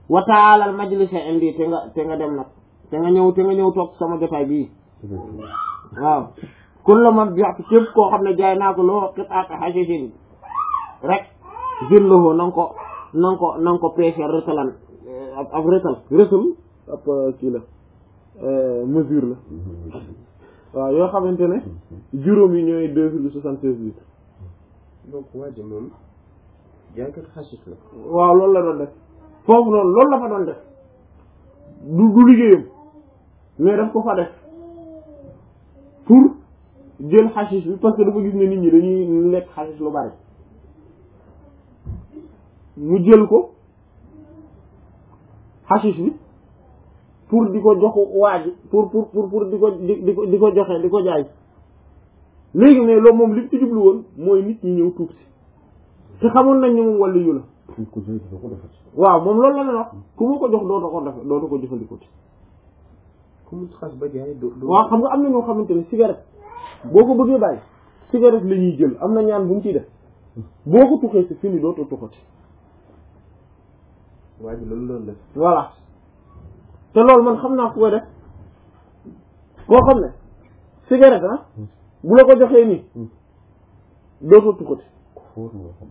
[SPEAKER 1] wa taalal majlisa indi te nga te nga dem nag te nga ñëw te nga ñëw toog sama jotaay bii waaw kun la man jox képp koo xam ne jaay naa ko loo xit ak xasisin rek jël loxo na nga ko na nga ko na nga ko peese rëtalan ab ab rëtal rëtal ab kii la mesure la waaw yoo xamante ne juróom yi ñooy deux virgule soixante seize litres
[SPEAKER 2] donc waa ji moom jaaykat xasis la
[SPEAKER 1] waaw loolu la doon def foofu noonu loolu la fa doon def du du liggéeyam mais daf ko fa def pour jël xasis bi parce que dafa gis ne nit ñi dañuy lekk xasis lu bari mu jël ko xasis bi pour di ko jox waa ji pour pour pour pour di ko di ko di ko joxe di ko jaay léegi mais loolu moom li mu ci jublu woon mooy nit ñi ñëw tuub si te xamoon nañ ne moom wàllu yu la
[SPEAKER 2] fu ko jël doo ko defat
[SPEAKER 1] waaw moom loolu la leen wax ku ma ko jox dootu ko def dootu ko jëfandikoo ci
[SPEAKER 2] ku mu xas ba jaay doo doo
[SPEAKER 1] waaw xam nga am na ñoo xamante ne cigarette boo ko bëggee bàyyi cigarette la ñuy jël am na ñaan bu mu ciy def boo ko tuxee si fini dootu tuxati
[SPEAKER 2] waa ji loolu loolu def
[SPEAKER 1] voilà te loolu man xam naa ku koy def koo xam ne cigarette ah bu la ko joxee nii dootu tuxati
[SPEAKER 2] fóor nga xam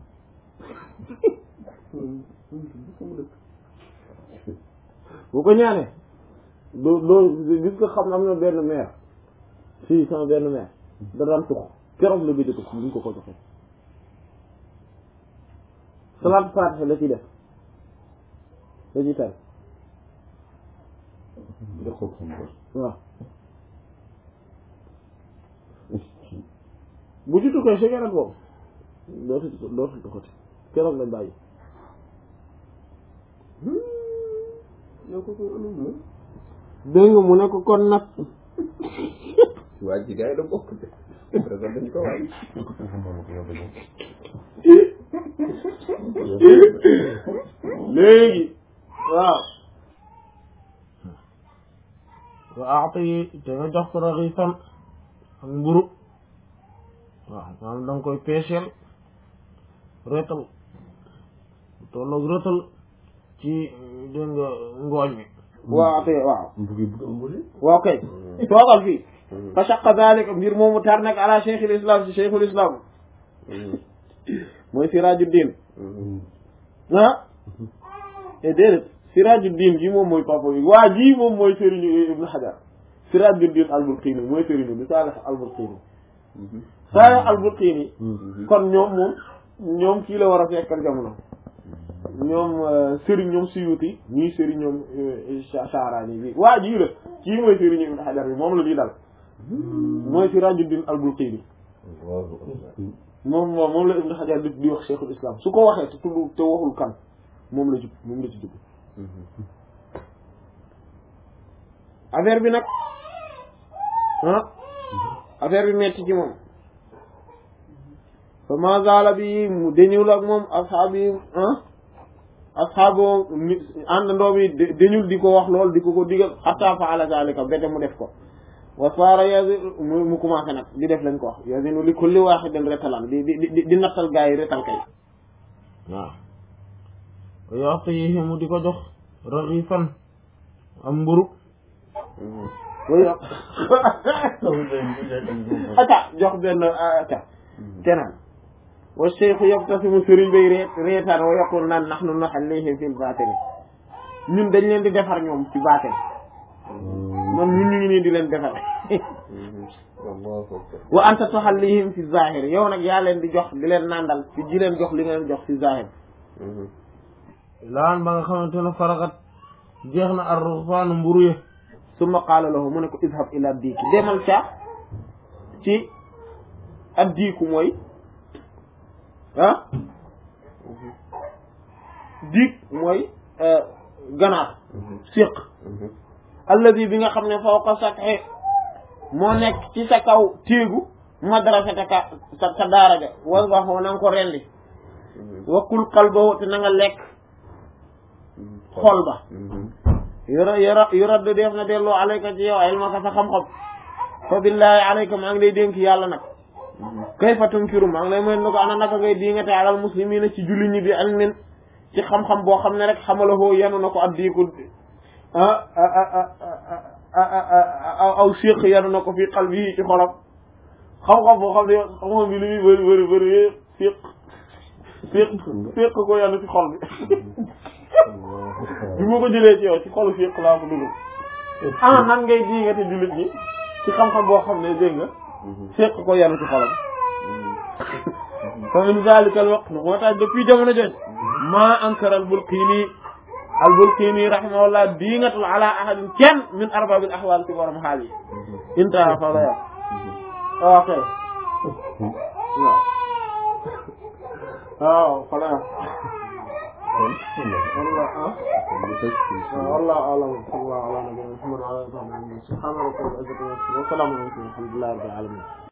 [SPEAKER 1] bu ko ñaanee doo doo gis nga xam am na benn maire fii sama benn maire da daan tux keroog la gëj a tux bu ñu ko ko joxee salaat faatiha la ciy def la ciy tar
[SPEAKER 2] jox ko xam ko
[SPEAKER 1] waaw bu ci tukkee cigarette boobu dootu dootu tuxati keroog la bàyyi
[SPEAKER 2] yow ko ko anam la
[SPEAKER 1] dégg nga mu ne ko kon nag
[SPEAKER 2] waa ji gars yi da bokk de présent dañ ko waay
[SPEAKER 1] léegi waaw wa aata yi te nga jox ko raxifan ak mburu waaw maanaam da nga koy peeseel reetal tolloog reetal ci dégg nga ngooñ mi waaw ate waaw
[SPEAKER 2] mbugi bugg mbuli
[SPEAKER 1] waaw kay toogal fii fa shaqa dalika mbir moomu tar nag ala cheikhul islam si cheikhul islam mooy sirajuddin ah e déedéet sirajuddin gi moom mooy papa bi waa ji moom mooy sëriñu ibnu hajar sirajuddin albulqini mooy sëriñu bi saalih albulqini saalih albulqini kon ñoom moom ñoom kii la war a fekkal jamono ñoom sëriñ ñoom suyuti ñii sëriñ ñoom Sha'rani bi waa jii la kii mooy sëriñ Ibn Hajar bi moom la di dal mooy Sirajuddin al-Bulqini moom moom moom la Ibn Hajar di di wax Cheikhul Islam su ko waxee te tudd te waxul kan moom la jub moom la ci jub affaire bi nag ah affaire bi metti ci moom fa ma zaala bi mu deñul ak moom asxaab yi ah asxaabo àndandoo bi dañul di ko wax lool di ko ko digal xatta faala zalika bete mu def ko wa saara yasi mu mu commencé nag di def lañ ko wax yasinu li kulli waaxidin retalan di di di di nattal gaa yi retal kay waaw yoxte yi mu di ko jox raxifan am mburu way ata jox benn ata tenaan wa cheikhu yabtasimu sëriñ bay ree reetaan wa yaqul naan nahnu nuhallihim fil baatini ñun dañ leen di defar ñoom ci baatin moom ñun ñu ngi nii di leen defar wa anta tuhallihim fi zahir yow nag yaa leen di jox di leen nandal ci di leen jox li nga leen jox fi zahir laan ba nga xamante ne faraxat jeex na ar-ruxsaanu mburu ye summa qaala lahu mu ne ko idhab ila diiki demal ca ci ad diiku mooy ah diig mooy ganaar siq alladi bi nga xam ne fawqa sathi moo nekk ci sa kaw téegu madrasataka sa sa daara ja wasbaxoo na nga ko rendi wakkul qalbahu te na nga lekk xol ba yora yora yorad def na delloo alayka ci yow ilmaka sa xam-xam fa billahi alayka maa ngi lay dénk yàlla nag kayfa tunkiru maa ngi lay mën na ko ana naka ngay diingate alal muslimina ci julli ñi bi ilmin ci xam-xam boo xam ne rek xamalahoo yenu na ko ab diiku ah aw séq yenu na ko fii xal bi ci xolam xam-xam boo xam ne xam-xam bi li muy bëri bëri bëri séq séq séq ko yenu ci xol bi bi ma ko jëlee ci yow ci xolu séq laa ko dugal ah nan ngay diingate jullit ñi ci xam-xam boo xam ne dégg nga séq ko yenu ci xolam fa min zalika al waqt moo tax depuis jamono jooju maa ankara al bulqini al bulqini rahimahullah diingatul ala ahadin kenn min arbabil ahwal ci borom xaal yi intaha fa la yam ok waaw waaw fa la yam والله اه والله اعلم صلى الله على نبينا محمد وعلى اله وصحبه سبحان ربك رب العزه عما يصفون وسلام على المرسلين الحمد لله رب العالمين